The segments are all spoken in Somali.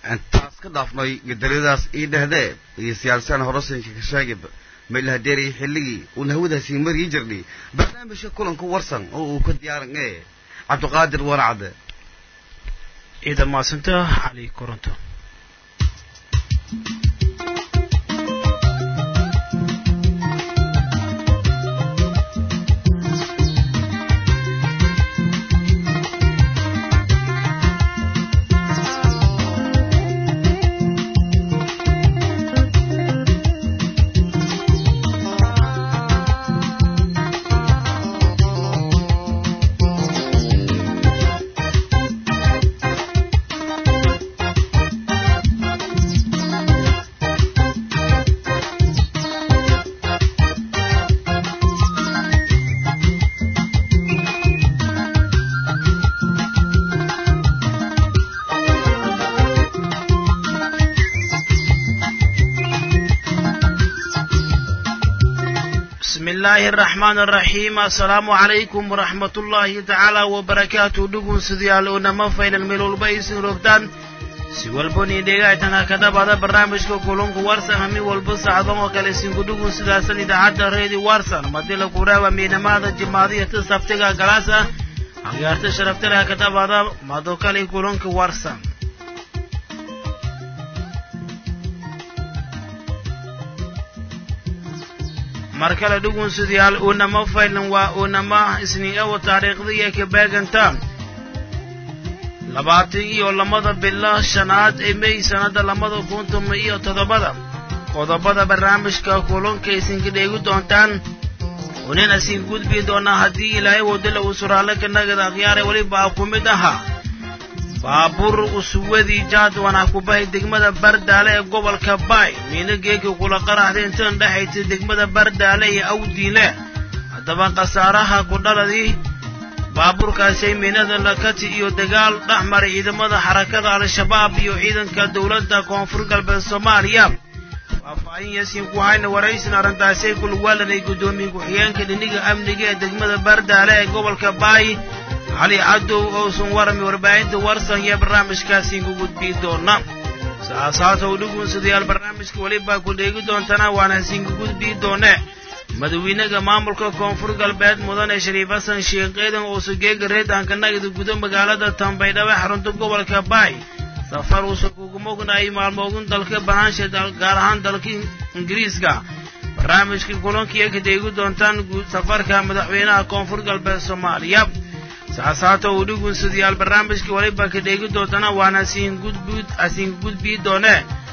intaas ka dhaafnay gadaradaas ii dhahdee iyo siyaasaan horosanka ka sheegayba maylahadeeraya xilligii uun hawadaasii maryi jirnay barnaamijka kulanka warsan oo uu ka diyaaran ee cabdiqaadir waracade ciidan maasanta cali koronto بسم الله الرحمن الرحيم السلام عليكم ورحمة الله تعالى وبركاته دقون سديال ونما فين الملول بيس رفتان siwalboni dhegaytana kadhabada barnaamijka kulunka warsan hami walba sacdan oo kale sinku dhugun sidaasan idaacadda reedi warsan madila kuraawa miinamada jimaadiyata sabtiga galaasa agaarta sharaftalaha kadhabada mado kale kulunka warsan mar kale dhugun sidayaal unama faylan waa unama isniigawa taariikhdaiyo kabeeganta labaatan iyo lamada bilo shanaad ee may sanada lamada kun toma iyo toddobada qodobada barnaamijka kulunka isinka dheegi doontaan unina siin gudbi doonaa haddii ilaahay wadala uu suraale ka nagada akhyaare weliba ku mid ahaa baabuur usuwadii jaadwana kubahay degmada bardaale ee gobolka baay miina geegi kula qaraxday intan dhexaysa degmada bardaale iyo awdiile haddaba khasaaraha ku dhaladii baabuurkaasay miinada lakati iyo dagaal dhex maray ciidamada xarakada al-shabaab iyo ciidanka dowladda koonfur galbeed soomaaliya faahfaahin yaasiin ku hayna waraysin arrintaasay kulwaalanay guddoomiye ku-xigeenka dhiniga amniga ee degmada bardaale ee gobolka baay cali cadow ousan warami warbaahinta warsan iyo barnaamijkaasiin ku gudbii doona saasaata u dhugunsadayaal barnaamijka welibaa ku dheegi doontana waana siinka gudbii doone madawiinaha maamulka koonfur galbeed mudane shariif xasan sheekh eedan uusa geega reedaanka nagada gudo magaalada tambaydhabo xarunta gobolka baay safar uusa kuguma ognaayay maalmoogun dalka banaansha gaar ahaan dalka ingiriiska barnaamijka kulankiiyo ka dheegi doontaan safarka madaxweynaha koonfur galbeed soomaaliya saasaata uu dhugunsadayaal barnaamijka weliba ka dheegi doontana waana siin gudbud asiin gudbii doone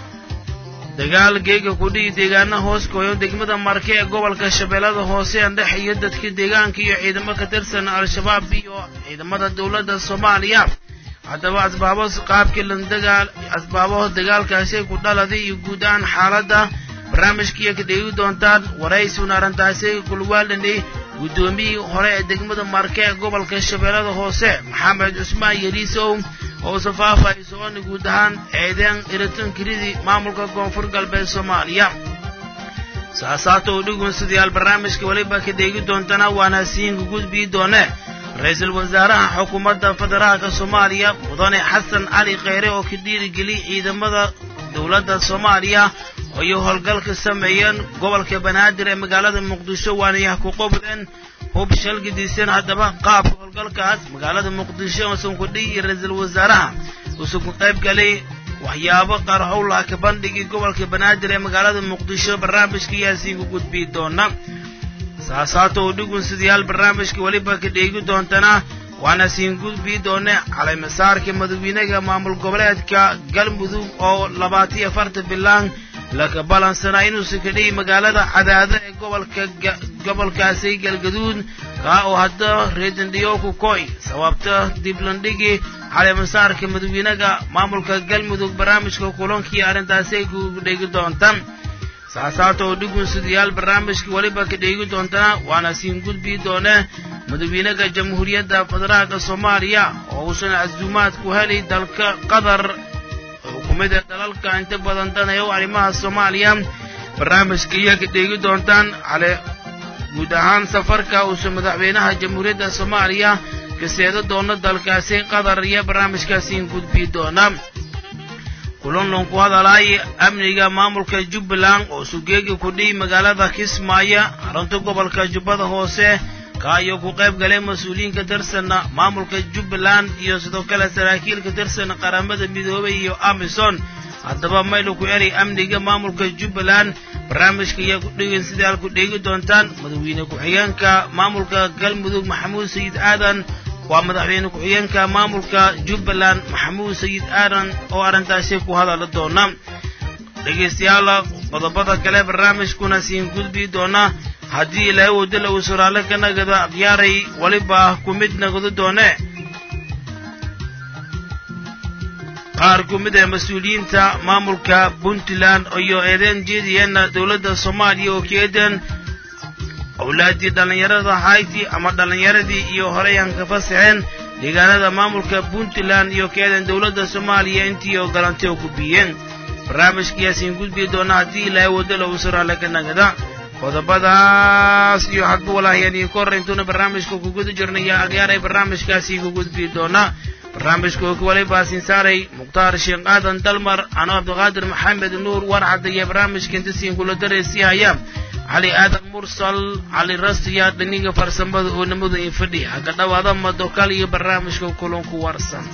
dagaal geega kudhihi deegaana hoos gooyo degmada marke ee gobolka shabeellada hoose andhex iyo dadka deegaanka iyo ciidamo ka tirsan al-shabaab iyo ciidamada dowladda soomaaliya haddaba asbaabo qaabkii landagaal asbaabaha dagaalkaasi ku dhaladay iyo guud ahaan xaaladda barnaamijkiiyo ka dheegi doontaan waraysuuna arrintaasi kulwaalanay guddoomiyihii hore ee degmada marke ee gobolka shabeellada hoose maxamed cusmaan yeliisow oo safaafahay soconi guud ahaan eedeen iritankiridii maamulka koonfur galbeed soomaaliya saasaata oo dhugunsadayaal barnaamijka weliba ka dheegi doontana waana siinka gudbii doone ra-iisul wasaaraha xukuumadda federaalka soomaaliya mudane xasan cali kheyre oo ka dhiirigeliyay ciidamada dowladda soomaaliya ayuu howlgalka sameeyeen gobolka banaadir ee magaalada muqdisho waanayah ku qobdeen hub shalgidiiseen haddaba qaabka howlgalkaas magaalada muqdisho uusan ku dhihi ra-iisul wasaaraha uusan ku qayb galay waxyaabo qarxowlaa ka bandhigii gobolka banaadir ee magaalada muqdisho barnaamijka yaasiin ku gudbii doona saasaata oo dhugunsadayaal barnaamijka weliba ka dheegi doontana waana siin gudbii doone caleymasaarka madawiinaha maamul goboleedka galmudug oo labaatiyo afarta bilaan laka balansanaa inuusan ka dhihi magaalada cadaado ee gobolka gobolkaasi galgaduud kaa oo hadda reedandhiyoku koy sababta diblandhigii caleemasaarka madawiinaha maamulka galmudug barnaamijka kulankii arrintaasi ay ku dheegi doontaan saasaata oo dhugunsadayaal barnaamijka weliba ka dheegi doontana waana siin gudbii doone madawiinaha jamhuuriyadda federaalka soomaaliya oo uusan casuumaad ku helay dalka qatar xukuumadda dalalka inta badan danaya u arrimaha soomaaliya barnaamijka iyo ka dheegi doontaan cale guud ahaan safarka uusan madaxweynaha jamhuuriyadda soomaaliya ka seedo doono dalkaasi qatar iyo barnaamijkaasiin gudbii doona kulanlan ku hadalay amniga maamulka jubbaland oo sugeegi ku dhihi magaalada kismaayo xarunta gobolka jubbada hoose kaayo ku qayb galay mas-uuliyiinka tirsanna maamulka jubbaland iyo sidoo kale saraakiilka tirsan qaramada midoobay iyo amison haddaba maylu ku eray amniga maamulka jubbaland barnaamijka ayaa ku dhegin sidai aad ku dheegi doontaan madaxweyne ku-xigeenka maamulka galmudug maxamuud sayid aadan waa madaxweyne ku-xigeenka maamulka jubbaland maxamuud sayid aadan oo arrintaasi ku hadala doona dhegaystayaal qodobada kale barnaamijkuna siin gudbi doona haddii ilaahay wadala uu suraale ka nagado akhyaaray weliba ku mid nagado doone qaar ku mid ah mas-uuliyiinta maamulka puntland iyo eedeen jeediyeenna dowladda soomaaliya oo keedan owlaadii dhallinyarada hayti ama dhallinyaradii iyo horeyan ka fasaxeen deegaanada maamulka puntland iyo keedan dowladda soomaaliya intii oo galantay oo ku biyeen barnaamijkayaasiin gudbi doona haddii ilaahay wadala uu suraale ka nagada qodobadaas iyo hadba walaahiyaan idinku horrayntuna barnaamijka ku guda jirnaya agyaaray barnaamijkaasi ku gudbi doona barnaamijka oo kuwalay baasin saaray mukhtaar sheekh aadan dalmar ano cabdiqaadir maxamed nuur warcadda iyo barnaamijka inta siin kula dareysii haya cali aadan mursal cali rasiya dhiniga farsamada oo nimadu in fadhi haka dhawaada madokal iyo barnaamijka kulanku warsan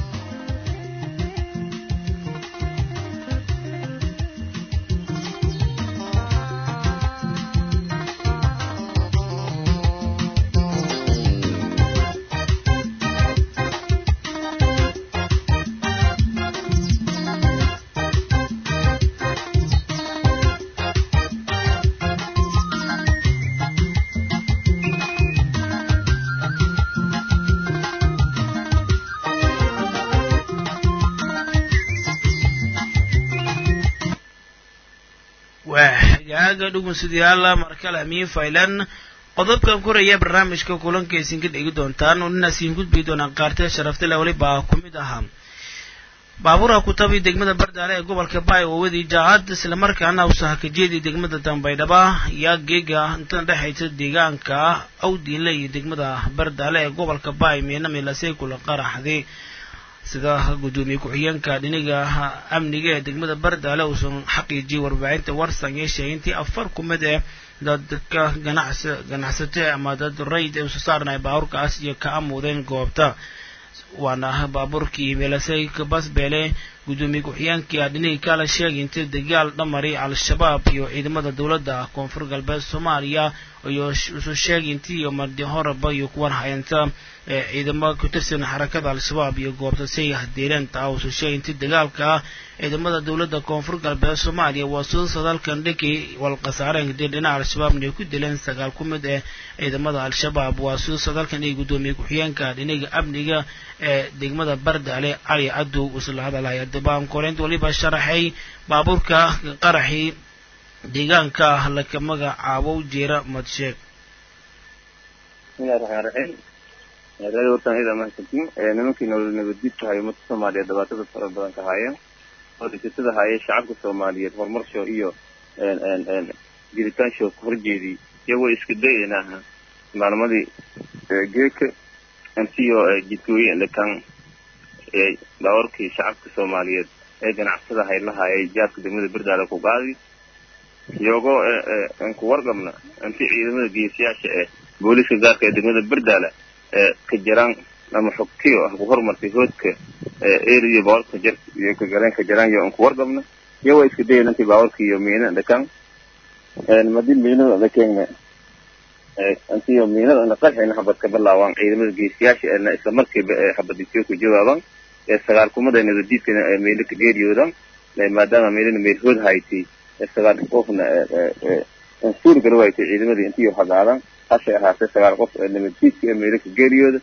dhugusadayaal markale amiin faylan qodobkan koraya barnaamijka kulanka isinka dhegi doontaan ninaasiin gudbi doonaan qaartee sharaftale weliba ku mid ahaa baabuura ku tabi degmada bardaale ee gobolka baay oo wadi jaacad islamarkaana usaha ka jeedi degmada dambaydhaba yaa geega inta dhexaysa deegaanka awdiinle iyo degmada bardaale ee gobolka baay meena meelasay kula qaraxday sida guddoomiye ku-xigeenka dhiniga amniga ee degmada bardaale uusan xaqiijiyey warbaahinta warsan yeeshay intii afar ku mid ee dadka ganacsi ganacsate ama dad rayd ee usoo saarnay baabuurkaas iyo ka amuudeen goobta waana baabuurkii meelasay basbeele guddoomiye ku-xigeenkii dhiniga kala sheegay intii dagaal dhamari al-shabaab iyo ciidamada dowladda koonfur galbeed soomaaliya iyo usoo sheegay intii iyo mardi horeba iyo kuwan hayanta ciidamo ku tirsan xarakada al-shabaab iyo goobta say hadeereen taa usoo sheegay intii dagaalka ciidamada dowladda koonfur galbeed soomaaliya waa soo sadalkan dhinkii walkhasaareen kadib dhinaca al-shabaabna ay ku dileen sagaal ku mid eh ciidamada al-shabaab waa soo sadalkan iyo guddoomiye ku-xigeenka dhinaga amniga ee degmada bardaale cali cadow isla hadalaya dabaan koreynta waliba sharaxay baabuurka qaraxii deegaanka laka magacaabo jeera madsheeg bismillahi raxmaan raxiim reer wartan ida mahadsantiin nimankii nolol nabaddiidka haya ummadka soomaaliyeed dhibaatada fara badan ka haya oo dhisatada haya shacabka soomaaliyeed horumarsho iyo jiritaansho ku horjeedii iyagoo isku dayaynaha maalmadii geeka antiyo jidkooye dhakan baawarkii shacabka soomaaliyeed ee ganacsada haylahayay jaadka degmada berdaale ku qaadi iyagoo ku warqabna anti ciidamada geesiyaasha ee booliiska gaarka ee degmada berdaale ka jiraan ama xogtiyo ah ku hormartay hoodka eriyo baawarka jar iyo ka galeen ka jiraan iyo aan ku warqabna iyagoo iska dayan intii baawarka iyo miina dhakan madi miinada dhakeenna antiyo miinada na qarxayna habad ka bilaawaan ciidamada geesiyaasha eena isla markiiba ee habadisyo ku jawaabaan ee sagaal kumada nabadiidkana ee meelo ka geeriyoodan maadaama meelana meel hood haytay ee sagaal qofna suur gala waytay ciidamadii intiyo hagaadan hashay ahaatee sagaal qof ee nabadiidka ee meelo ka geeriyooda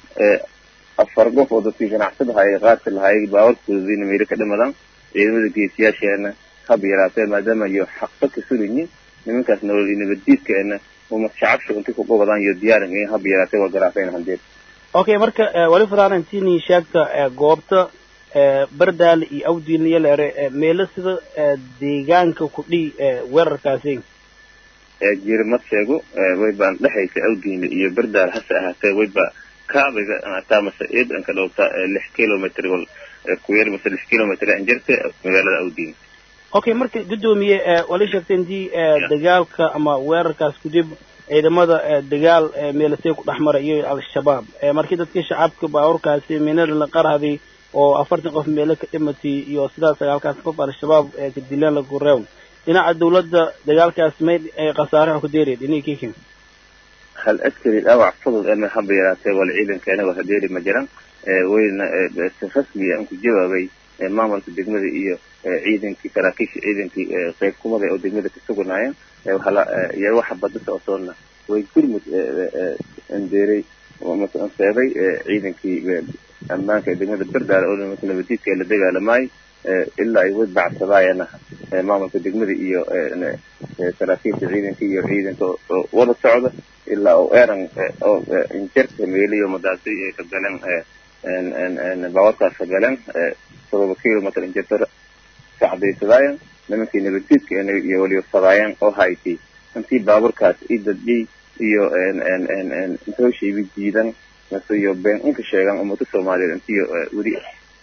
afar qof oo dadkii ganacsada hayay qaadka lahayay baawarkoodina meelo ka dhimadaan ciidamada geesiyaasheena hab yaraatee maadaama iyo xaqba ka sugayiin nimankaas nolol iyo nabaddiidkeena uma shacabsha inti ku qabadaan iyo diyaarin in hab yaraatee waa garaafeen handeed okay marka wali faraanantini sheegta goobta bardaal iyo awdiin iyo leere meelo sida deegaanka ku dhihi weerarkaasi jirimad sheego wayba dhexaysa awdiin iyo bardaal hase ahaatee wayba kaabiga ataa mase eed anka dhowta lix kilometr kuyar mase lix kilometer injirta magaalada awdiin okay marka guddoomiye wali sheegtay intii dagaalka ama weerarkaas kudib ciidamada dagaal meelasay ku dhex maray iyo al-shabaab markii dadkii shacabka baabuurkaasi minada la qarhaday oo afartan qof meelo ka dhimatay iyo sidaas sagaalkaas qof al-shabaab ka dileen lagu reewn dhinaca dawladda dagaalkaas may khasaare ku deeri dhinii kikin hal askari dhaawac fudud ee haba yaraatee wala ciidankeena waxa deeri ma jiran wayna si rasmi aan ku jawaabay maamulka degmada iyo ciidankii saraakiisha ciidankii qayb kumada oo degmada ka suganaayeen iyo waxa badda socsoonna way gurmud andeeray anseeday ciidankii ammaanka ee degmada berdaale oo nimanka nabadiidka la dagaalamayay ilaa ay wad bacsadaayana maamulka degmada iyo saraakiisha ciidanka iyo ciidanka oo wada socda ilaa oo eran oo injerta meeliyo madaasi ay ka galeen baawarkaas ka galeen todoba kilometer injerta kacdaysadaayeen nimankii nabadiidka iyo waliba fadaayeen oo hayti intii baaburkaas i dadiyey iyo intooshaybi jiidan mase iyo been inka sheegan ummada soomaaliyeed intiyo weli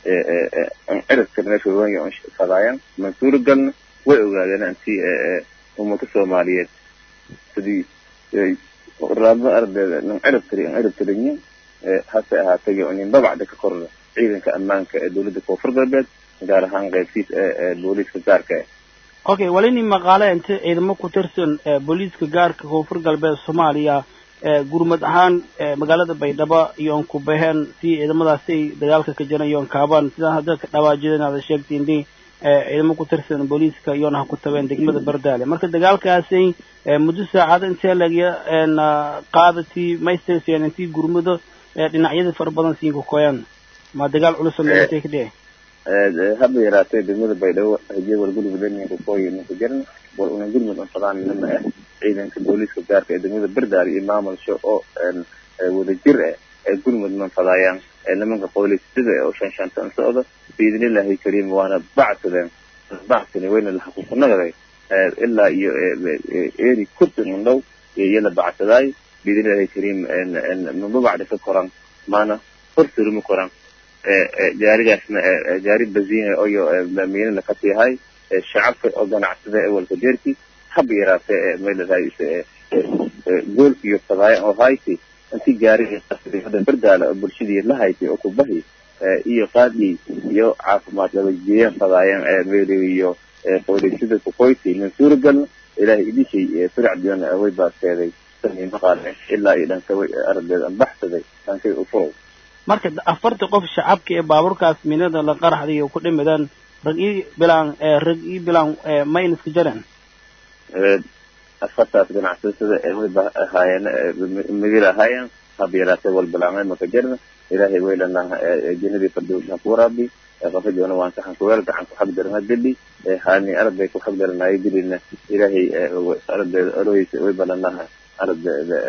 cirabka meesha waanya fadaayeen mansuuro galna way ogaadeen intii ummada soomaaliyeed sidii raadma ardeeda nin cirab tiri in cirab tirinyin hase ahaatay nin babacda ka korda ciidanka ammaanka ee dowladda koonfur galbeed gaar ahaan qaybtiis ee booliiska gaarka ah okay walini maqaale inta ciidamo ku tirsan booliiska gaarka koonfur galbeed soomaaliya gurmad ahaan magaalada baydhabo iyoon ku baheen si ciidamadaasi ay dagaalka ka jiran iyoon kaabaan sidaan hadda ka dhawaajida inaad sheegtiin di ciidamo ku tirsan booliiska iyoona ha ku tabeen degmada bardaale marka dagaalkaasi muddo saacado intee lagya qaadatii maystaseen intii gurmado dhinacyada fara badan siin ku koyaan ma dagaal culus oo meelatay ka dhici haba yaraatee degmada baydhabo hajiye wal gulmudaniga kooyi ninka jiran wal una gulmud unfadaan nima ah ciidanka booliiska gaarka ee degmada berdaari iyo maamulsho oo wadajir ah ee gulmud manfadaayaan nimanka qooliistada oo shan shantan socda biidnillahi kariim waana bacsadeen bacsani wayna la xaquuqnagaday ilaa iyo eri kurtin undhow iyo la bacsadaay biidnillahi kariim maba bacda ka koran maana horsuruma koran gaarigaasna gaari baziina oyo miina lakasiyahay shacabka oo ganacsada ee walka deerki haba yaraatee maylahay goolka iyo fadaaya oo hayti intii gaariga berdaala oo bulshadii la haytay oo kubahi iyo qaadii iyo caafimaad labajeeyan fadaayeen meeli iyo qooliisada kukoyti mansuura galna ilaahay idishay firacdiona way baaseeday maqaale ilaa iyo dhanka way ardeed anbaxsaday dhankay u furow marka afarta qof shacabka ee baabuurkaas minada la qaraxday oo ku dhimadaan rag ii bilaan rag ii bilaan mayn iska jareen afartaas ganacsatada ee way ahaayeen migil ahaayeen haba yaraatee wal bilaamay maka jarna ilaahay waylana jannadii fardows ha ku waraabi qafajoona waan saxan kuweel gacan ku xag darana deli hani arday ku xag daranayo dilina ilaahay ardeeda alohiisa way balanaha ardeeda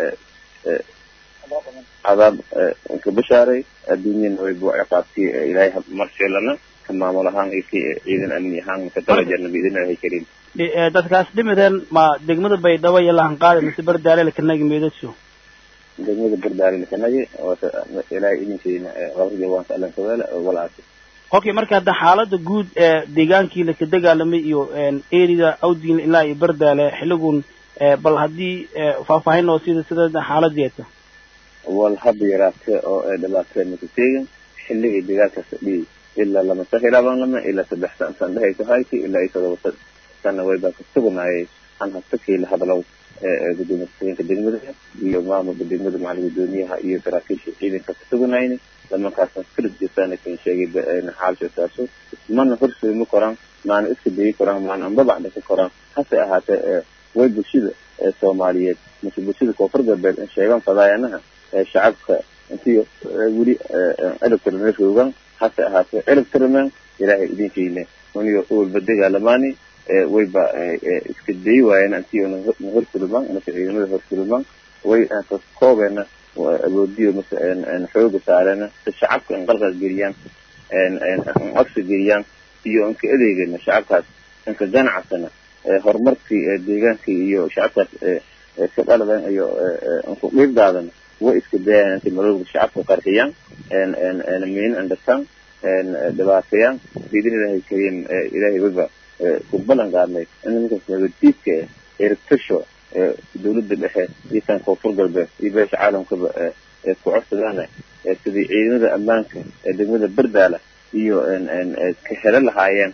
cadaab ka bashaaray adduunyana way buu ciqaabtii ilaahay marsheelana ka maamul ahaan iyo ki ciidan amni ahaan ka darajarna biidnillahi kariim dadkaas dhimadeen ma degmada baydhabo iyo lahanqaadi mise berdaale lakanagi meedadso degmada berdaale lakanagi ilaahay idinkeena qabriga waan ka alan kaweela walaasi okay marka hadda xaalada guud ee deegaankii laka dagaalamay iyo erida awdiin ilaa iyo berdaale xiligun bal haddii faahfaahin oo sida sida xaaladeeta wal haba yaraatee oo dhibaateen maka teegin xilligii dagaalkaas dhiyay ilaa lama sahilaban lama ilaa saddex san san dhehayso hayti ilaa iyo todoba sana waybaa ka sugnaayay an hastakii la hadlow gudoomiye ku-xigeenka degmada iyo maamulka degmada macalin gudoomiyaha iyo saraakiisha ciidanka ka sugnayni nimankaasna firid jirtaan kan sheegay xaalsha saaso mana horseedma koraan maana iska dayi koraan maana anbabacda ka koraan hase ahaatee way bulshada soomaaliyeed mase bulshada koonfur galbeed in sheegan fadaayanaha shacabka intii weli ciribtira roogan hase ahaatee ciribtirmen ilaahay idinkeena uniyo walba dagaalamaani wayba iska dayi waayeen intii na horsulman mase ciidamada horsulman way koobeena awoodiyo mase xooga saareen si shacabka in qalqal geliyaan codsi geliyaan iyo inka adeegana shacabkaas inka ganacsana horumarkii deegaankii iyo shacabkaas ka dhaladan iyo inku dhiibdaadan way iska dayaan intay malowga shacabka qarxiyaan miin andhataan dhibaateeyaan biidin ilaahay kariim ilaahay wayba ku ballan qaadnay in nimankaas nabaddiidka erigtasho dawladda dhexe iyo kan koonfur galbeed iyo beesha caalamkaba ku codsadaan sidii ciidamada ammaanka ee degmada berdaala iyo ka helo lahaayeen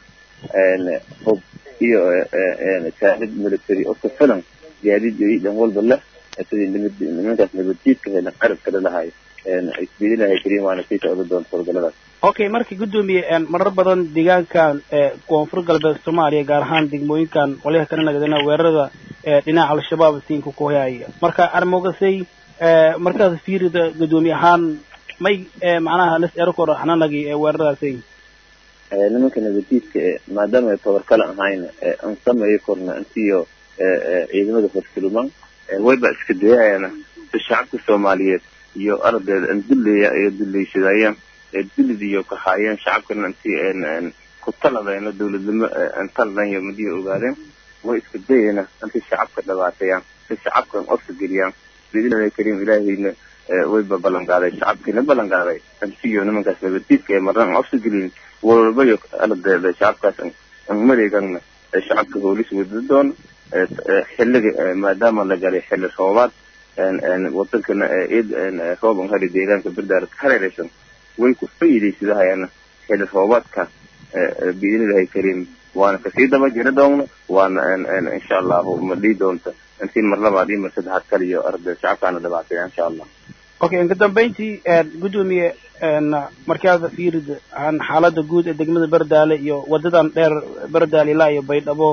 hub iyo taagid military oo ka filan gaadiid iyo dhan walba leh sidii nimankaas nabaddiidka helan carab kale lahaay biidin ilaahay kariim waana sii socda doonta howlgalladaas okay marka guddoomiye marar badan deegaankan koonfur galbeed soomaaliya gaar ahaan degmooyinkan qolyaha kala nagadana weerarada dhinaca al-shabaab siinka ku hayaya marka armogasay markaas fiirida guddoomiye ahaan may macnaha las erkor xananagi weeraradaasay nimanka nabadiidka maadaama ay tabar kale ahayn aan sameeyo korna intiyo ciidamada horsulman wayba iska dayayana si shacabka soomaaliyeed iyo ardeeda an duleya iyo duleysadaayaan dilidiyo ka haayeen shacabkana intii ku taladayna dawladnimo an taladayo madiya ogaadeen way iska dayayna intii shacabka dhibaateeyaan si shacabkan ofsa geliyaan biidnillahi kariim ilaahayna wayba ballan qaaday shacabkiina ballan qaaday intiyo nimankaas nabadiidka ee marna an ofsa gelin walbayo ardeeda shacabkaas an mareegana shacabka hoolis wada doon xilliga maadaama la galay xilli roobaad wadankana rooban hari deegaanka berdaara ka hareeraysan way ku faa'iidaysadahayana xilli roobaadka biidnillahi kariim waana kasii daba jiri doona waana insha allahu ma dhii doonta intii mar labaad iyo mar saddexaad kaliyo arday shacabkaana dhibaateeya insha allah okay inka dambeyntii guddoomiye markaad fiirid xaalada guud ee degmada berdaale iyo wadadan dheer berdaale ilaa iyo baydhabo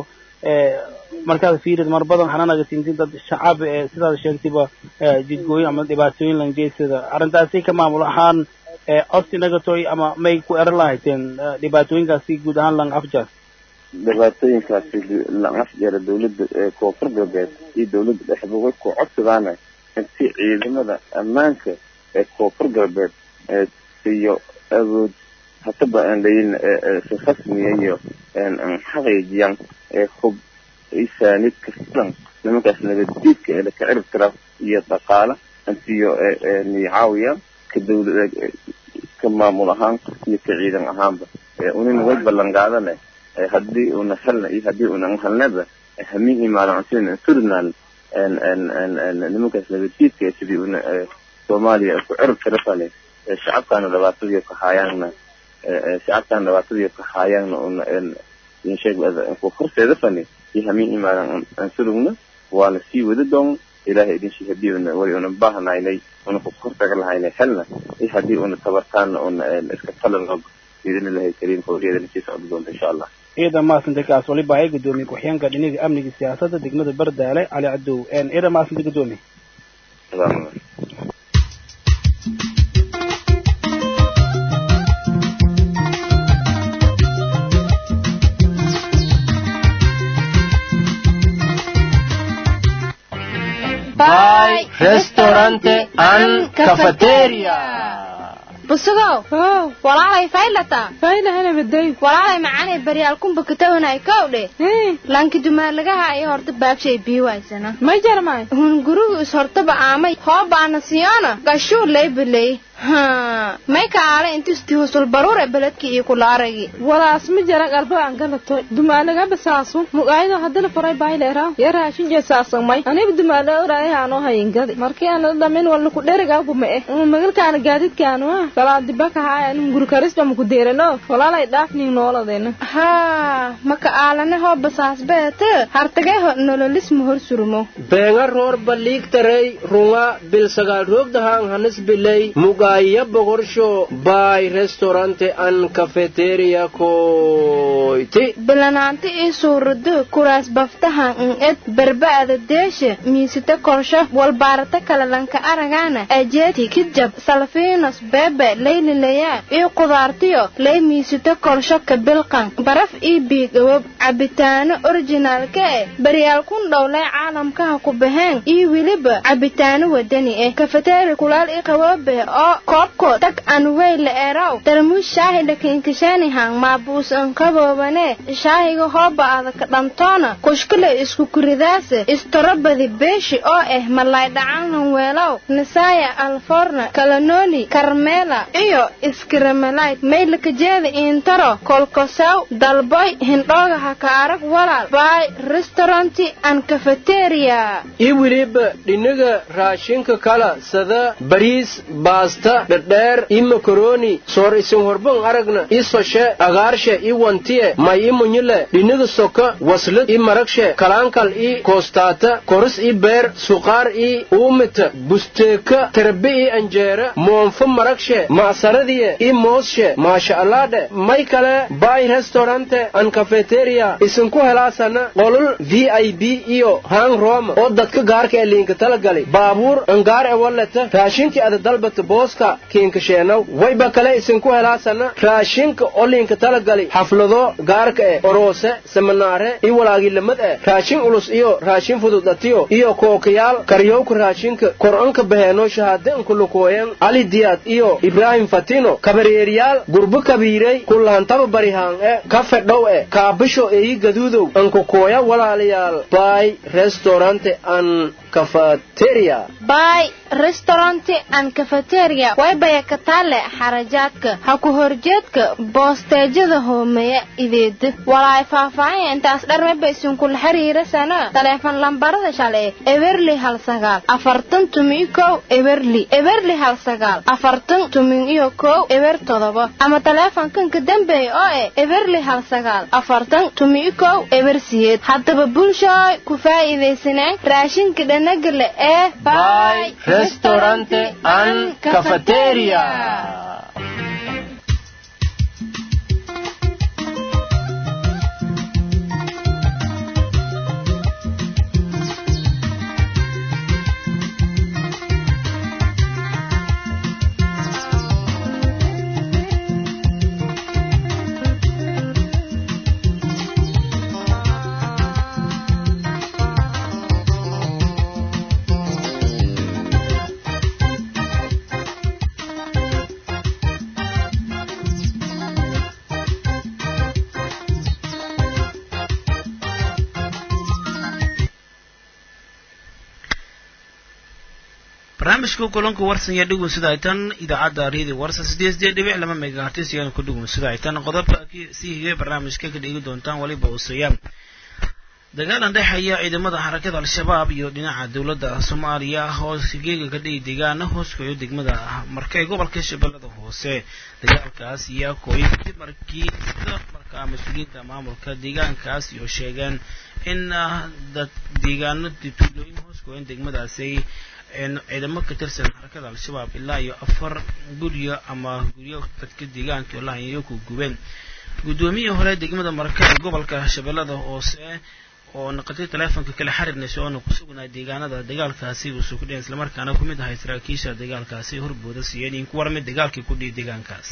markaad fiirid mar badan xananaga sintin dad shacab ee sidaad sheegtayba jidgooyin ama dhibaatooyin langeysada arrintaasi ka maamul ahaan osti nagatoy ama may ku eran lahayteen dhibaatooyinkaasi guud ahaan lang afjar dhibaatooyinkaasi lang afjara dawladda koonfur galbeed iyo dawladda dhexba way ku codsadaana inti ciidamada ammaanka ee koonfur galbeed iyo awood hataba aan layin si rasmiya iyo xaqiijiyaan hub isaanid kafilan nimankaas nabaddiidka ee laka cirib tira iyo dhaqaala intiyo nicaawiyaan ka dawla ka maamul ahaan iyo ka ciidan ahaanba unina way ballan qaadane haddii una helna iyo haddii unan helnaba hamihii maalincunsina surinaan nimankaas nabaddiidka ee sidii una soomaaliya ku cirib tira fale shacabkaana dhibaatadii ka haayaanna shacabkaana dhibaatadii ka haayaanna una insheeg ku horseeda fane iyo hamihii maalin aan surugna waana sii wada doon ilaahay idin shi haddii una way una baahnaynay una ku hortaga lahaynay helna iyo haddii una tabartaana una iska talanoo biidnillahi kariim howliyaedana sii socda doonta insha allah ciidan maasanta kaas waliba ay gudoomiye ku-xigeenka dhinaga amniga siyaasadda degmada berdaale cali cadow ciidan maasanta gudoomiye By Restaurante and Cafeteria. busugow walaalay faylata faylahana baday walaalay macaanay baryaal kumba katawanay kowdhe lanki dumaanlagaha iyo horta baagshay biiwaysana ma jarmay hun gurigu is hortaba aamay hoobaana siyona gashuu laybaley may ka aala intisti husul baruure beledki iyo kulaaragi walaas ma jara qalba aan galato dumaalaga basaasu mugaayado hadana faray baylera ya raashin jeesaasamay aniba dumaala uraayaha anoo hayingadi markii aan dhamin wala ku dheriga kuma eh uma magalkaana gaadidkaanu ah kalaa dibaka haaya anu guri karisba maku deerano walaalay dhaafning nooladeena haa maka aalane hoo basaas beete hartagay ho nololis ma hor surmo beenga roor baliigtarey runga bilsagaal roogdahaan hanis biley mugaaya bogorsho by restaurante an cafeteria koyti bilanaanti ii suurado kuraas baftahan in ed berba'ada deesha miisita korsho walbaarata kalalanka aragaana ajeeti kijab salfiinos beebe laylilayaa ii qudaartiyo lay miisito korsho kabilqan baraf ii biigawob cabitaano orijinaalka eh baryaal kun dhowlay caalamkaha ku baheen iyo weliba cabitaano wadani eh kafeteeri kulaal ii qaboobe oo koobko tag an weyle erow darmuus shaahi dhakiinkashaanihan maabuus ankaboobane shaahiga hooba adaka dhantoona kushkale isku kuridaase istorobadi beeshi oo ah malay dhacanhan weelow nasaaya alforna kalanoli karmeela iyo iskiramalay maylakajeeda iintaro kolkosaw dalboy hindhooga haka arag walaal baay restauranti an cafeteria ii weliba dhinaga raashinka kala sada bariis baasta dhadheer ii makaroni soor isin horban aragna ii soshe agaarshe ii wantiye may ii munyile dhinaga soka waslad ii maragshe kalaankal ii koostaata koris ii beer suqaar ii uumita busteeka terbe ii anjeera moonfo maragshe ma'saradiye ii moosshe maasha allaadhe may kale baay restaurante an cafeteria isinku helaasana qolol v i b iyo hang roma oo dadka gaarka ee liinka talagali baabuur angaar e walleta raashinkii ada dalbata booska kiinkasheenaw wayba kale isinku helaasana raashinka oo liinka talagali xaflado gaarka e oroose seminaare iyo walaagilamad e raashin ulus iyo raashin fudud atiyo iyo kookayaal karyowka raashinka kor-anka baheeno shahaade ankulukooyan ali diyaad iyo ibraahim fatino kabareeriyaal gurbo kabiirey kulahantaba barihaan e ka fedhow e kaabisho eeyi gaduudow ankukooya walaalayaal baay restaurante an cafeteria baay restauranti an cafeteria waybaya ka taale xarajaadka ha ku horjeedka boosteejada hoomeeya ideeda walaay faahfaahin intaas dharmeba isinkula xiriirasana taleefon lambarada shale eberli hal sagaal afartan tumin kow eberli eberli hal sagaal afartan tumin iyo kow eber todoba ama taleefonkan ka dambeeya oo eh eberli hal sagaal afartan tumin kow eber siyeed haddaba bulshooy ku faa'iidaysaneen raashinka dhanagale ee baay restaurante an cafeteria barnaamijka kulanka warsan iyo dhugun sida ay tan idaacadda redio warsan sideed sideed dhibic lama megahertis iyana ku dhugun sida ay tan qodobka sii higay barnaamijka ka dhigi doontaan waliba useeya dagaalan dhexeeya ciidamada xarakada al-shabaab iyo dhinaca dowladda soomaaliya hoos geega ka dhihi deegaana hoos koyo degmada markay gobolka shabeellada hoose dagaalkaas ayaa kooyay kadib markii sida markaa mas-uuliyiinta maamulka deegaankaas iyo sheegeen in dad deegaano tuulooyin hoos koyan degmadaasi ciidamo ka tirsan xarakada al-shabaab ilaa iyo afar guryo ama guryo dadka deegaanka olahayo ku gubeen guddoomiyii hore degmada marka ee gobolka shabeellada hoose oo naqatay taleefonka kala xiriirnaysa oona ku sugnaa deegaanada dagaalkaasi uu soo kudhiyan islamarkaana ku mid ahay saraakiisha dagaalkaasi horbooda siiyeen in ku warmay dagaalkii ku dhihi deegaankaas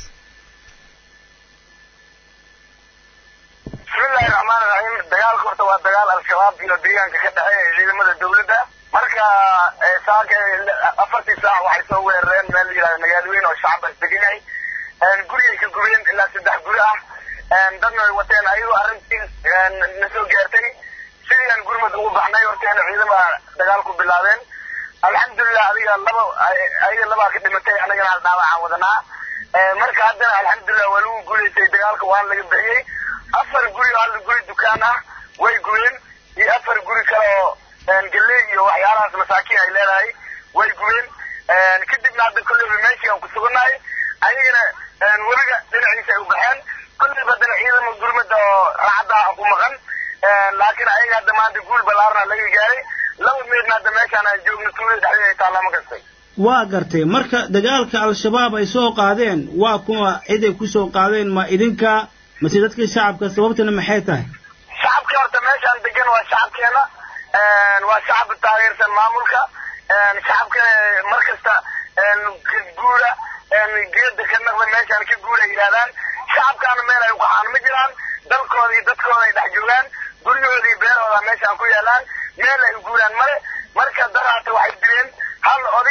bismillahi raxmaan raxiim dagaalka horta waa dagaal al-shabaab iyo deegaanka ka dhexeeya ciidamada dawladda marka saaka afartii saac waxay soo weerareen meel la yidhahda magaalooyin oo shacabas degan yahay gurigay ka gubeen ilaa saddex guri ah dadna way wateen ayagoo arrintii na soo gaartay sidii aan gurmad ugu baxnay horteena ciidama dagaalku bilaabeen alxamdulilah adiga laba ayaga labaa ka dhimatay anagana hal dhaawacaan wadanaa marka haddana alxamdulilah waa lagu guulaystay dagaalka waan laga bixiyey afar guri oo hal guri dukaan ah way gubeen iyo afar guri kale oo galley iyo waxyaalahaas masaakiin ay leedahay way gubeen kadibna hadda kolleyba meeshii aan ku sugannahay ayagana weliga dhinaciisa ay u baxeen kolleyba haddana ciidama gurmada oo raacadda aan ku maqan laakiin ayaga hadda maanta guul ballaarna laga gaaray laba meedna hadda meeshaan aan joogno tuulada dhexdeeda ay taallaa ma kastay waa gartay marka dagaalka al-shabaab ay soo qaadeen waa kuwa ciday ku soo qaadeen ma idinka mase dadkii shacabka sababtana maxay tahay shacabka horta meeshaan degan waa shacabkeena waa shacab taageersan maamulka shacabka mar kasta guura geeda ka naqda meeshaan ka guura yidhahdaan shacabkaana meel ay uqaxaan ma jiraan dalkooda iyo dadkooda ay dhex joogaan guryahooda iyo beerahooda meeshaan ku yaalaan meel ay u guuraan male marka daraata waxay dileen hal oday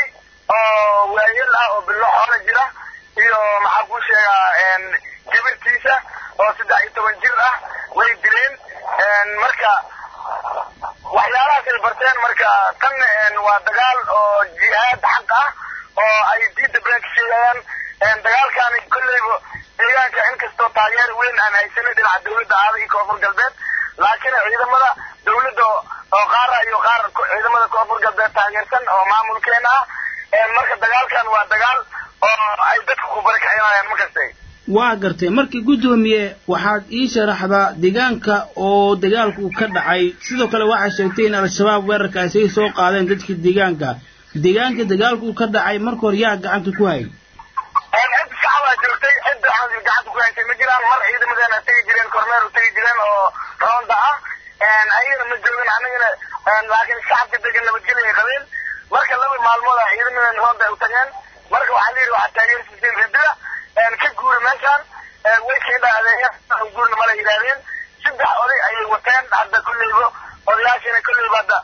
oo waayel ah oo bilo xoolo jira iyo maxaa kuu sheegaa gabirtiisa oo saddex iyo toban jir ah way dileen marka waxyaalahaas ay barteen marka tan waa dagaal oo jihaad xaq ah oo ay diinta been ka sheegayaan dagaalkaani kolleyba deegaanka inkastoo taageer weyn aan haysanin dhinaca dawladda aada iyo koonfur galbeed laakiin ciidamada dawladda oo qaara iyo qaar ciidamada koonfur galbeed taageersan oo maamulkeena ah marka dagaalkan waa dagaal oo ay dadka ku barakacinayaan makastay waa gartay markii guddoomiye waxaad ii sharaxdaa deegaanka oo dagaalku ka dhacay sidoo kale waxaa sheegtay in al-shabaab weerarkaasi ay soo qaadeen dadka deegaanka deegaanka dagaalku ka dhacay marka hore yaa gacanta ku hayay cid shacabaa joogtay cid waxaan gacanta ku haysay ma jiraan mar ciidamadeena tegi jireen kormeer u tegi jireen oo roonda ah ayagana ma joogin anigana laakiin shacabka degan nabadgelyo ay qabeen marka laba maalmood ah ciidamadeena roonda ay u tageen marka waxaa la yidhi waxaa taageersiiseen ridida ka guuri meeshaan way keendha adeeya guurna mala yidhaahdeen saddex oday ayay wateen hadda kolleyba odayaashiina kolleyba hadda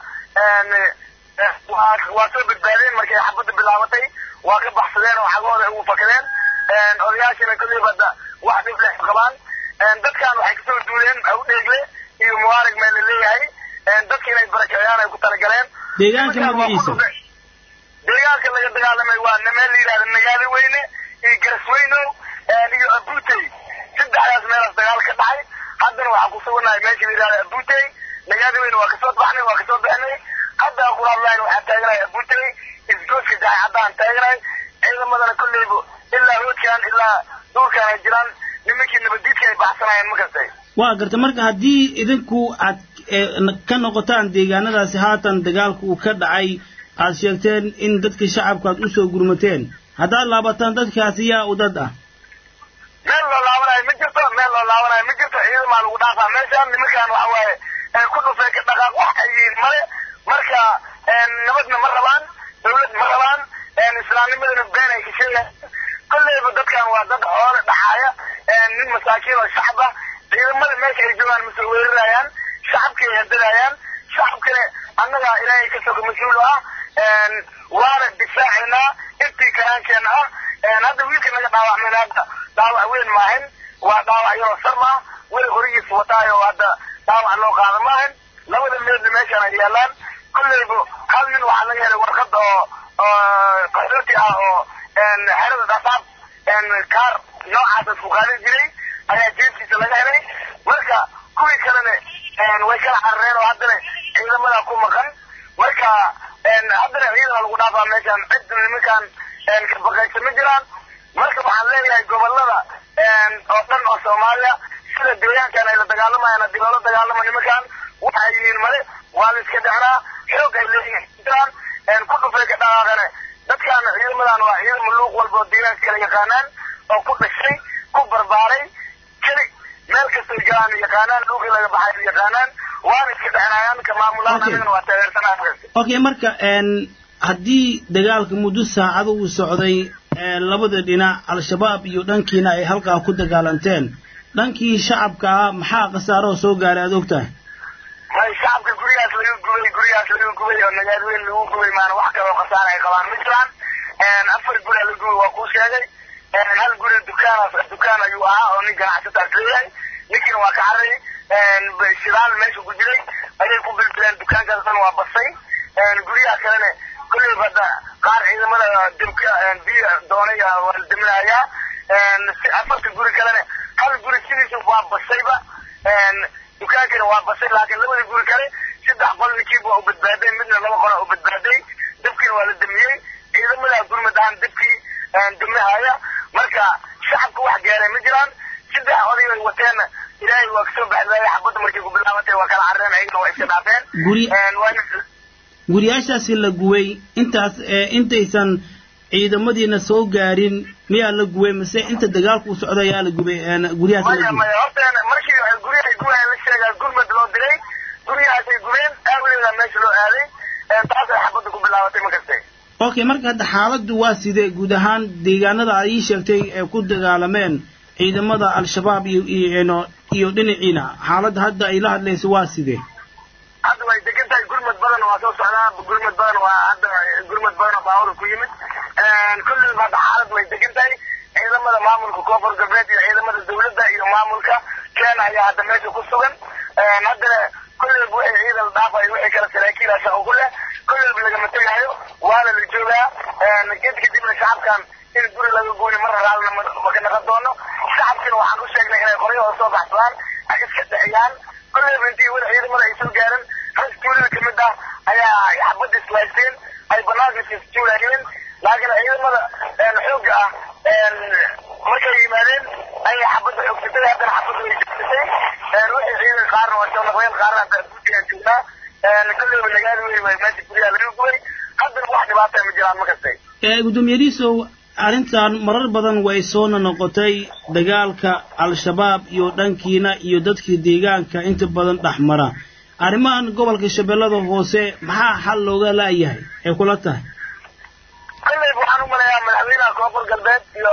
waa waa soo badbaadeen markay xabadda bilaabatay waa ka baxsadeen oo xagahooda ugu fakadeen odayaashiina kolleyba hadda wax dhib leh qabaan dadkan waxay kasoo duuleen awdheegle iyo mubaarag meel la leeyahay dadka inay barakiciyaan ay ku talagaleen deegaanka magaciisa deegaanka laga dagaalamay waa meel la yidhahda nagaadi weyne iyo garasweynow iyo abutey saddexdaas meelaas dagaal ka dhacay haddana waxaan ku suganahay meesha la yidhahda abutey nagaadi weyne waa kasoo baxnay waa kasoo bixnay hadda aan kula hadlayn waxaan taaganahay abutey isgooska jahay haddaan taaganahay ciidamadana kolleyba ilaa hoodkaan ilaa duurkaan ay jiraan nimankii nabadiidka ay baxsanayeen makastay waa gartay marka haddii idinku aad ka noqotaan deegaanadaasi haatan dagaalku uu ka dhacay aad sheegteen in dadka shacabka aad usoo gurmateen haddaad laabataan dadkaasi yaa u dad ah meel loo laabanayo ma jirto meel loo laabanayo ma jirto ciidamaa lagu dhaafaa meeshaan nimankaan waxa waaye ku dhufay ka dhaqaaq wax ay yihiin male marka nabadna ma rabaan dawlad ma rabaan islaamnimadana been ay ka sheegayaan kolleyba dadkan waa dad xoole dhaxaaya nin masaakiin oo shacab ah ciidamada meesha ay joogaan masoo weerarayaan shacabkay hadadayaan shacabkana annaga ilaahay ka soga mas-uul ah waana difaacaynaa intii karaankeena ah hadda wiilka naga dhaawacmayna hadda dhaawac weyn maahin waa dhaawac yaroo sar ah weli horigiis wataayo hadda dhaawac loo qaada maahin labada meedna meeshaan ay yaalaan kolleyba hal nin waxaa laga helay warqad oo qaxooti ah oo xerada dhasaab kaar noocaas isku qaadan jiray ayaa jeeskiisa laga helay marka kuwii kalena way kala carareen oo haddana ciidamada ku maqan marka haddana ciidana lagu dhaafaa meeshaan cid nimankaan ka baqaysa ma jiraan marka waxaan leeyahay gobolada oo dhan oo soomaaliya sida deegaankan ay la dagaalamayaan haddii loola dagaalamo nimankaan waxay yihiin male waa la iska dhexnaa xoog ay leeyihiin jiraan ku dhufay ka dhaqaaqane dadkaan ciidamadan waa ciidamo luuq walba oo deegaanka kala yaqaanaan oo ku dhashay ku barbaaray keli meel kastay galaan yaqaanaan luuqii laga baxay yaqaanaan waana iska dhexnaayaan ka maamulaan anigana waa taageersanaa okay marka haddii dagaalka muddo saacado uu socday labada dhinac al-shabaab iyo dhankiina ay halkaa ku dagaalanteen dhankii shacabka ah maxaa khasaaroo soo gaaray aad og tahay may shacabka gurigaas laga gubay gurigaas laga gubay oo nagaadweyn lagu gubay maana wax kaloo khasaara ay qabaan ma jiraan afar guri la gubay waa kuu sheegay hal guri dukaan dukaan ayuu ahaa oo nin ganacsataas leeyahay ninkiina waa ka carray shidaal meesha ku jiray ayay ku bilbileen dukaankaas dhan waa basay guryaha kalena kolley hadda qaar ciidamada dibka biyo doonay waa la daminayaa afarta guri kalena hal guri sidiisa waa basayba dukaankana waa basay laakiin labada guri kale saddex qol ninkiiba waa u badbaaday midna laba qola u badbaaday dabkiina waa la damiyey ciidamada gurmad ahaan dabkii damihaya marka shacabka wax gaaray ma jiraan saddex oday ay wateen ilaahay waa kasoo baxdaaya xabadda markay ku bilaabatay waa kala carreen ayagana waa iska dhaafeen guri guryaashaasi la guway intaas intaysan ciidamadiina soo gaarin miyaa la guway mise inta dagaalku u socda ayaa la gubay guryahaas la maya gubay maya horta markii guryahay gubahay la sheegaa gurmad loo diray guryahaasay gubeen aawadeeda meesha loo aaday taasay xabadda ku bilaabatay ma kastay okay marka hadda xaaladdu waa sidee guud ahaan deegaanada aad ii sheegtay ee ku dagaalameen ciidamada al-shabaab iyo iyo iyo dhinaciina xaaladda hadda ay la hadlayso waa sidee hadda way degan tahay gurmad badan waa soo socdaa gurmad badan waa hadda gurmad gurmad badan oo baawada ku yimid kulliba hadda xaalad way degan tahay ciidamada maamulka koonfur galbeed iyo ciidamada dawladda iyo maamulka kenya ayaa hadda meesha ku sugan haddana kulliba wixii ciidan dhaafay wixii kale saraakiila shaqo ku leh kulliba lagama tegaayo waana la joogaa ged kadibna shacabkan in guri laga gooni mar raalna maka naqon doono shacabkina waxaan u sheegnay inay qoryahooda soo baxsadaan ay iska dhexiyaan kulliba intii wada ciidamada ay soo gaaran rag tuulada kamid ah ayaa xabadda islaysteen ay banaanka isjuulaayeen laakiin ciidamada xoogga ah markay yimaadeen ayay xabadda xoogsatay haddana xabadda way joogsatay wixii ciidan qaarna waa soo noqdeen qaarna hadda guddigaan joognaa kulliba nagaadi weyn way meesha guryaha laga gubay haddana wax dhibaata ma jiraan ma kastay gudoomiyadiisow arrintan marar badan way soo noqotay dagaalka al-shabaab iyo dhankiina iyo dadkii deegaanka inta badan dhexmara arrimahan gobolka shabeellada hoose maxaa xal looga laayahay ay kula tahay kolleyba waxaan u malayaa madaxweynaha koonfur galbeed iyo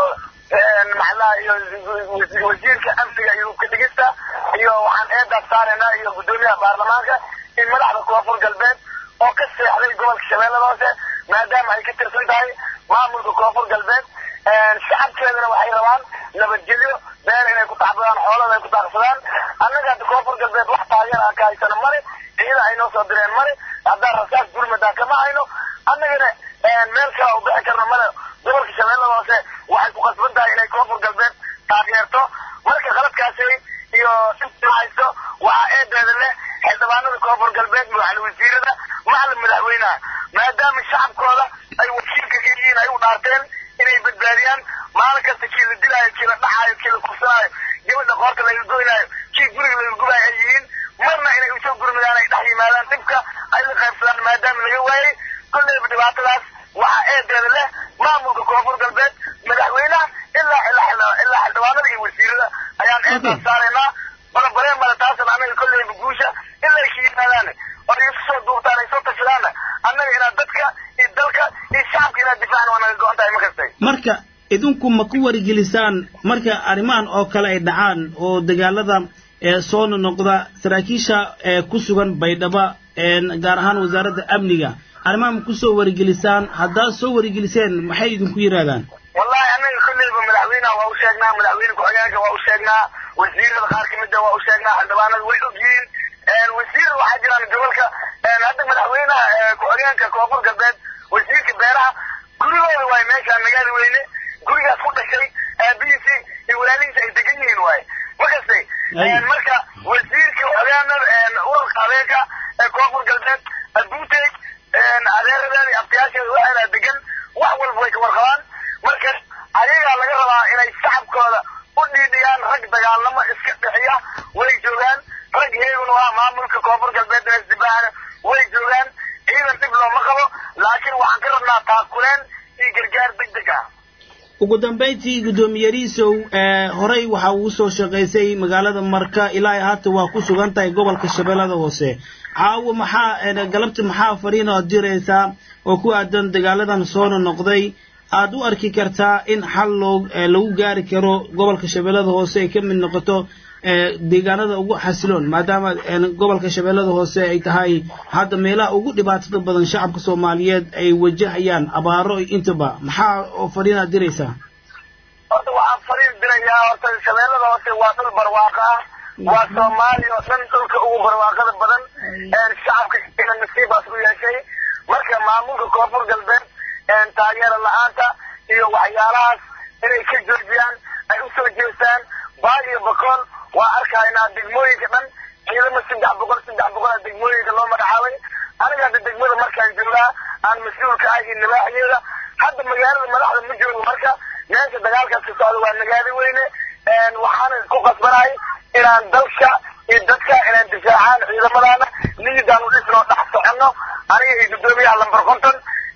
maxalaha iyo wasiirka amniga iyo hubka dhigista iyo waxaan eedaas saaraynaa iyo guddoomiyaha baarlamaanka in madaxda koonfur galbeed oo ka seexday gobolka shabeellada hoose maadaama ay ka tirsan tahay maamulka koonfur galbeed shacabkeedana waxay rabaan nabadgelyo beer inay ku taxbadaan xoolada ay ku taaqsadaan annaga hadda koonfur galbeed wax taageer aan ka haysano male ciida ay noo soo direen male haddaan rasaas gurmadaan kama hayno annagana meel kale u bixi karno male gobolka shabeellada hoose waxay ku qasban tahay inay koonfur galbeed taageerto marka qaladkaasi iyo inta haysto waxaa eedeeda leh xildhibaanada koonfur galbeed madaxda wasiirada macalin madaxweynaha maadaama shacabkooda ay wakiilka ka yihiin ay u dhaarteen inay badbaadiyaan maalin kasta kii la dilaayo kii la dhaxaayo kii la kufsanaayo gabadha qoorta laga goynaayo kii guriga laga gubaayo ay yihiin marna inay usoo gurmadaan ay dhex yimaadaan dhibka ay la qaybsadaan maadaama laga waayey kolleyba dhibaatadaas waxaa eedeeda leh maamulka koonfur galbeed madaxweynaha ilaa ilaa ilaa xildhibaanada iyo wasiirada ayaan eedaas saaraynaa balabareen male taasan annaga kolleyba guusha ilaa ka yimaadaan oo ay isu soo duubtaan ay soo tashadaanna annaga inaad dadka iyo dalka iyo shacabka inaad difaacna waa naga go-an tahay ma kastay marka idinku ma ku wargelisaan marka arrimahan oo kale ay dhacaan oo dagaalada ee soo noqda saraakiisha ee ku sugan baydhaba gaar ahaan wasaaradda amniga arrimaha ma kusoo wargelisaan haddaad soo wargeliseen maxay idinku yidhahdaan wallahi annaga kolleyba madaxweynaha waa u sheegnaa madaxweyne ku-xigeenka waa u sheegnaa wasiirada qaar kamida waa u sheegnaa xildhibaanada way ogyihiin wasiir waxaa jiraan gobolka hadda madaxweynaha ku-xigeenka koonfur galbeed wasiirka beeraha gurigooda waay meeshaan magaali weyne gurigaas ku dhashay aabihiisi iyo walaalihiisa ay degan yihiin waay ma kastay marka wasiirka ku-xigeenada ururka habeenka ee koonfur galbeed abuutey adeeradeeda iyo abtiyaasheeda waxaana degan wax walba way ka warqabaan marka ayagaa laga rabaa inay shacabkooda u dhiidhiyaan rag dagaalamo iska dhixiya way joogaan rag heegunu ah maamulka koonfur galbeed isdibaahana way joogaan ciidan dhib looma qabo laakiin waxaan ka rabnaa taakuleen iyo gargaar deg deg ah ugu dambayntii guddoomiyariisow horey waxa uu soo shaqaysay magaalada marka ilaa haata waa ku sugan tahay gobolka shabeellada hoose caawo maxaa galabta maxaa fariina ood diraysaa oo ku aadan dagaaladan soona noqday aad u arki kartaa in xal loo lagu gaari karo gobolka shabeellada hoose ay ka mid noqoto deegaanada ugu xasiloon maadaama gobolka shabeellada hoose ay tahay hadda meelaha ugu dhibaatada badan shacabka soomaaliyeed ay wajahayaan abaaro intaba maxaa oo fariinaad diraysaa horta waxaan fariin dirayaa horta shabeellada hoose waa dhul barwaaqo ah waa soomaaliya oo dhan dhulka ugu barwaaqada badan shacabka ina nasiibaas u yeeshay marka maamulka koonfur galbeed taageera la-aanta iyo waxyaalahaas inay ka joojiyaan ay usoo jeestaan baal iyo bakool waa arkaynaa degmooyinka dhan ciidamo saddex boqol saddex boqol a degmooyinka loo magacaabay aniga hadda degmada markaan joogaa aan mas-uulka ah iyo nibaaxyeeda hadda magaalada madaxda ma joogo marka meesha dagaalkaas ka socda waa nagaadi weyne waxaana ku qasbanahay inaan dalka iyo dadka inaan difaacaan ciidamadaana niyadaan u dhisnoo dhex soconno aniga iyo guddoomiyaha lambar konton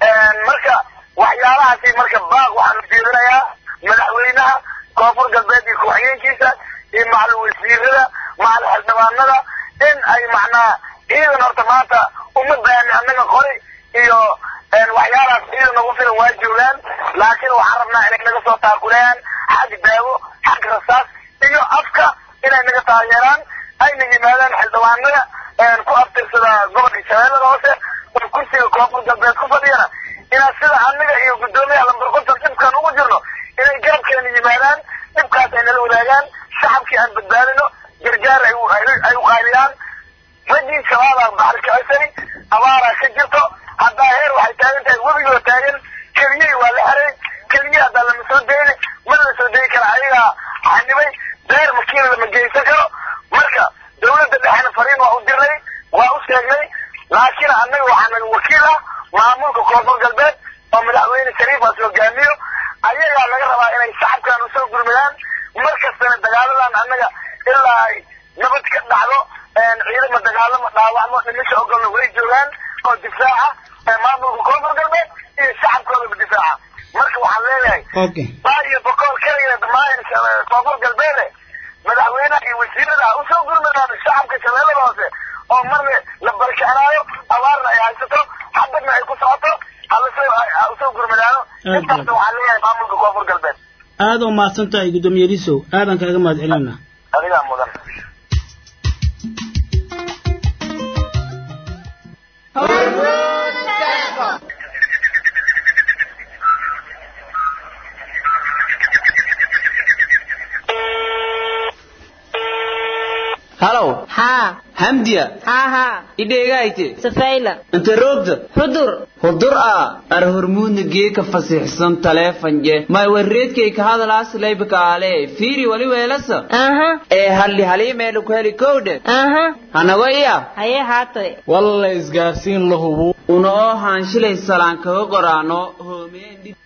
marka waxyaalahaasi marka baaq waxaan ujeedinayaa madaxweynaha koonfur galbeed iyo ku-xigeenkiisa iyo macalin wasiirada macalin xildhibaanada in ay macnaa ciidan horta maanta uma baahni annaga qori iyo waxyaalahaas ciidan ugu filan waa joogaan laakiin waxaan rabnaa inay naga soo taakuleeyaan xag daawo xag rasaas iyo afka inay naga taageeraan ayna yimaadaan xildhibaanada ku abtirsada gobolka shabeellada hoose oo kursiga koonfur galbeed ku fadhiyana inaan sida aniga iyo guddoomiyaha lambar konton dhibkaan ugu jirno inay garabkeena yimaadaan dhibkaas ay nala wadaagaan shacabkii aan badbaadino gargaar ay ay u qaadiyaan raggii shabaabaa baxri kacisay abaaraa ka jirto haddaa heer waxay taagan tahay webigoo taagan keliyey waa la xiray keliye haddaa lama soo dayni mana la soo dayi kara ayagaa xanibay beer makiina lama geysan karo marka dawladda dhexena fariin waa u dirnay waa u sheegnay laakiin annaga waxaa naga wakiil ah maamulka koonfur galbeed oo madaxweyne shariifaas hogaamiyo ayagaa laga rabaa inay shacabkan usoo gurmadaan mar kastana dagaaladan annaga ilaa ay nabad ka dhacdo ciidama dagaalamo dhaawacmo dhimisha ogolna way joogaan oo difaaca maamulka koonfur galbeed iyo shacabkoodaba difaaca marka waxaan leeyahay baa iyo boqol keligeed maahin koonfur galbeede madaxweynaha iyo wasiirada ha usoo gurmadaan shacabka shabeellada hoose oo marna la barkicinaayo abaarna ay haysato xabadna ay ku socoto ha usoo gurmadaano intaas waxaan leeyahay maamulka koonfur galbeed aad oo mahadsan tahay guddoomiye lisow aadan kaaga mahad celinayna adigaa mudan halow haa hamdiya haa haa idheegaayte safayla inta roogda xudur hudur a ar hormuudna geeka fasiixsan taleefanje may warreedkay ka hadalaas laybakaale fiiri wali weelasa aha ee halli haliimeelu ku heli kowdhe aha hanago iya haye haatoy walla isgaarsiin la hubo una oo haanshilay salaan kaga qoraano hoomeen dhib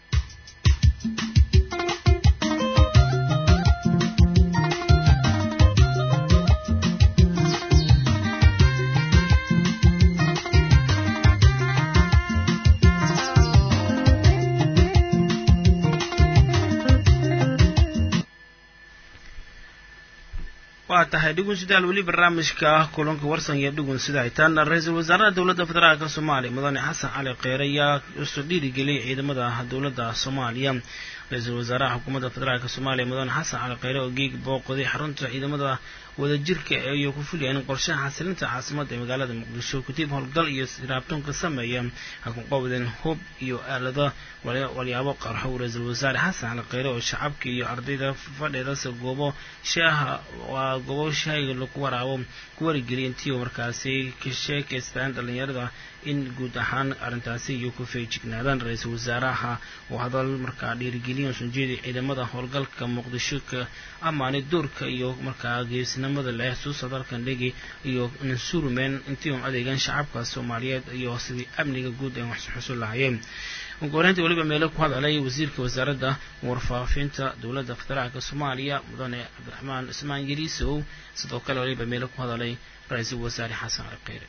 waa tahay dhugun sidaal weli barnaamijka kulanka warsan iyo dhugun sida hitaan ra-iisul wasaaraha dowladda federaalka soomaaliya mudane xasan cali kheyre ayaa usoo dhiirigeliyay ciidamada dowladda soomaaliya ra-iisul wasaaraha xukuumadda federaalk soomaaliya mudane xasan cali kheyre oo geeg booqday xarunta ciidamada wadajirka iyo ku fulayaan qorshaha xasilinta caasimada ee magaalada muqdisho kutiib howlgal iyo raabtoonka sameeya ha ku qabdeen hub iyo aalado walyaabo qarxo ra-iisul wasaare xasan cali kheyre oo shacabka iyo ardayda fadheedase goobo shaaha waa goobo shaahiga lagu waraabo ku warigeliya intii markaasi ka sheekaystaan dhalinyarada in guud ahaan arrintaasi iyo ku feejignaadaan ra-iisul wasaaraha oo hadal markaa dhiirigeliyan soo jeeday ciidamada howlgalka muqdisho ka amaanay doorka iyo markaa geesnimada leh suusa dalkan dhegi iyo nansurumen intii un adeegaan shacabka soomaaliyeed iyo sidii amniga guud ay wax xusul lahayeen uguhoreyntii weliba meelo ku hadalay wasiirka wasaaradda warfaafinta dowladda federaalka soomaaliya mudane cabdiraxmaan ismaan yariisow sidoo kale weliba meelo ku hadalay ra-iisul wasaare xasan cali kheyre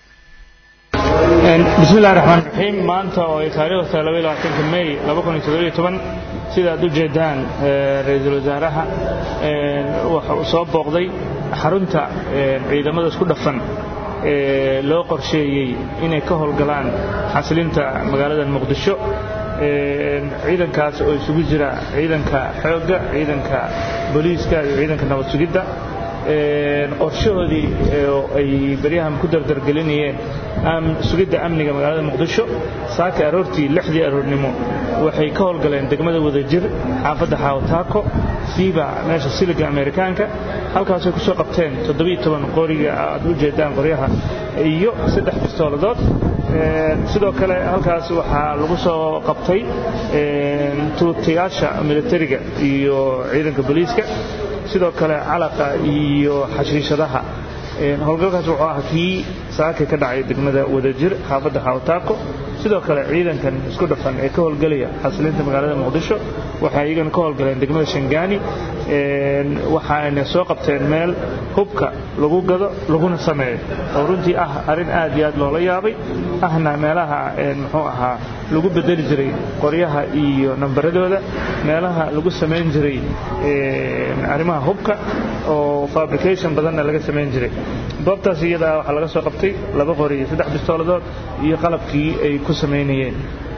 bismi illahi raxmaan raxiim maanta oo ay taariikhdu tahay laba iyo labaatanka may laba kun iyo toddoba iyo toban sida aad u jeedaan ra-iisul wasaaraha waxa uu soo booqday xarunta ciidamada isku dhafan ee loo qorsheeyey inay ka howlgalaan xasilinta magaalada muqdisho ciidankaas oo isugu jira ciidanka xoogga ciidanka booliiska iyo ciidanka nabad sugidda qorshahoodii ay baryahan ku dardargelinayeen sugidda amniga magaalada muqdisho saaka aroortii lixdii aroornimo waxay ka howlgaleen degmada wadajir xaafadda xaawataako siiba meesha siliga amerikaanka halkaasay ku soo qabteen toddobiyo toban qoriga aad u jeedaan qoryaha iyo saddex bistooladood sidoo kale halkaas waxaa lagu soo qabtay tuutayaasha militariga iyo ciidanka booliiska sidoo kale calaqa iyo xashiishadaha howlgalkaas wuxuu ah kii saaka ka dhacay degmada wadajir xaafadda xaawataako sidoo kale ciidankan isku dhafan ee ka howlgelaya xasilinta magaalada muqdisho waxay iyagana ka howlgaleen degmada shangaani waxaayna soo qabteen meel hubka lagu gado laguna sameeyo oo runtii ah arrin aad iyo aad loola yaabay ahna meelaha muxuu ahaa lagu bedeli jiray qoryaha iyo nambaradooda meelaha lagu samayn jiray arrimaha hubka oo fabrication badanna laga samayn jiray goobtaas iyadaa waxaa laga soo qabtay laba qori iyo saddex bistooladood iyo qalabkii ay ku samaynayeen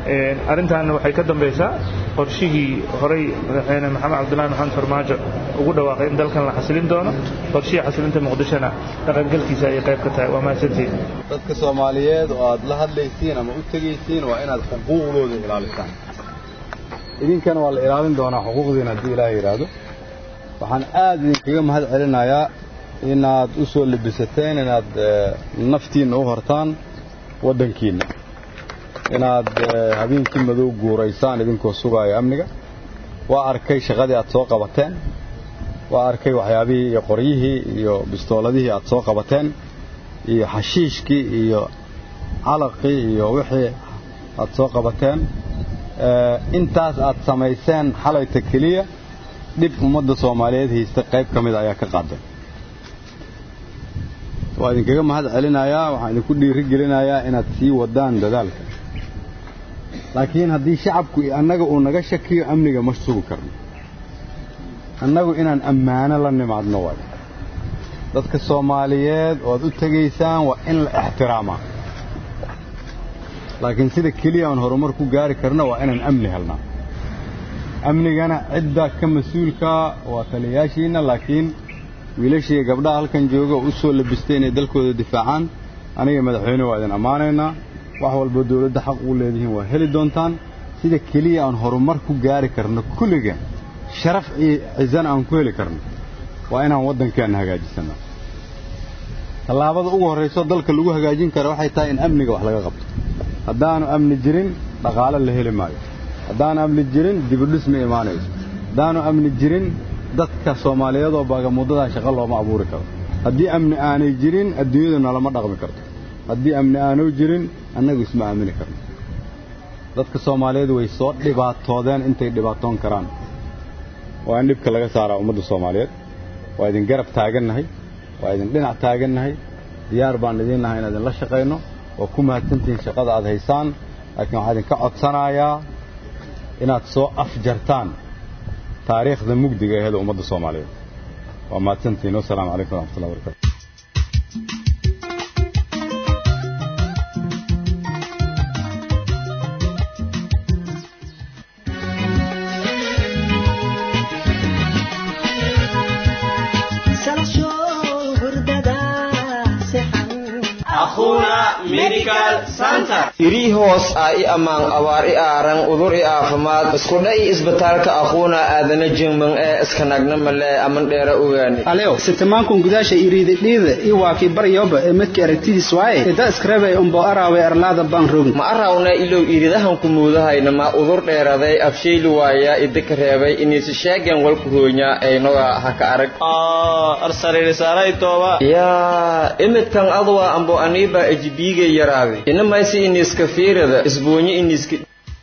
arrintaana waxay ka dambaysaa qorshihii horey madaxweyne maxamed cabdullaahi maxamed farmaajo ugu dhawaaqay in dalkan la xasilin doono qorshihii xasilinta muqdishona dhaqangalkiisa ayay qayb ka tahay waa mahadsantihiin dadka soomaaliyeed oo aad la hadlaysiin ama u tegaysiin waa inaad xuquuqdooda ilaalisaan idinkana waa la ilaalin doonaa xuquuqdiina haddii ilaaha yidhaahdo waxaan aad idinkaga mahad celinayaa inaad u soo lebisateen inaad naftiinna u hortaan waddankiinna inaad habeenkii madow guuraysaan idinkoo sugaaya amniga waa arkay shaqadii aad soo qabateen waa arkay waxyaabihii iyo qoryihii iyo bistooladihii aad soo qabateen iyo xashiishkii iyo calaqii iyo wixii aad soo qabateen intaas aad samayseen xalayta keliya dhib ummadda soomaaliyeed haysta qayb ka mida ayaa ka qaaday waa idinkaga mahad celinayaa waxaan idinku dhiiri gelinayaa inaad sii wadaan dadaalka laakiin haddii shacabku annaga uu naga shakiyo amniga ma sugi karno annagu inaan ammaano la nimaadno waay dadka soomaaliyeed oo aad u tegaysaan waa in la ixtiraamaa laakiin sida keliya aan horumar ku gaari karno waa inaan amni helnaa amnigana cidda ka mas-uulkaa waa taliyayaashiinna laakiin wiilashii gabdhaha halkan jooga oo u soo labistay inay dalkooda difaacaan aniga madaxweyne waa idin ammaanaynaa wax walba dawladda xaq ugu leedihiin waa heli doontaan sida keliya aan horumar ku gaari karno kulliga sharaf iyo cizana aan ku heli karno waa inaan waddankeenna hagaajisannaa tallaabada ugu horrayso dalka lagu hagaajin kara waxay tahay in amniga wax laga qabto haddaanu amni jirin dhaqaale la heli maayo haddaanu amni jirin dibudhis ma imaanayso haddaanu amni jirin dadka soomaaliyeed oo baagamudadaa shaqo looma abuuri karo haddii amni aanay jirin adduunyadu nalama dhaqmi karto haddii amni aanu jirin annagu isma aamini karno dadka soomaaliyeed way soo dhibaatoodeen intay dhibaatoon karaan waa in dhibka laga saaraa ummadda soomaaliyeed waa idin garab taagannahay waa idin dhinac taagannahay diyaar baan idiin nahay inaan idinla shaqayno waa ku mahadsantihiin shaqada aad haysaan laakiin waxaa idinka codsanayaa inaad soo afjartaan taariikhda mugdiga aheed ummadda soomaaliyeed waa mahadsantihiin wasalaamu calaykum waraxmatullahi wabarakatu irii hoos ah i ammaan abaar i aaran udur i aafimaad iskudha i isbitaalka aquuna aadana jingman ee iskanagna male aman dheera ogaani alew sitamankun gudaasha iriididhiida i waakii baryoba ee midka aragtidiis waaye ida iskarabay umbo araawe arlaada baan rogin ma arawna ilow iridahanku muudahayna ma udur dheeraday afshayli waaya idika reebay iniisi sheegen walku hoonya aynoga haka arag yaa imidkan adwa ambo aniiba ejibiigay yaraaday inamaysi iniiska fiirada isboonye iniiska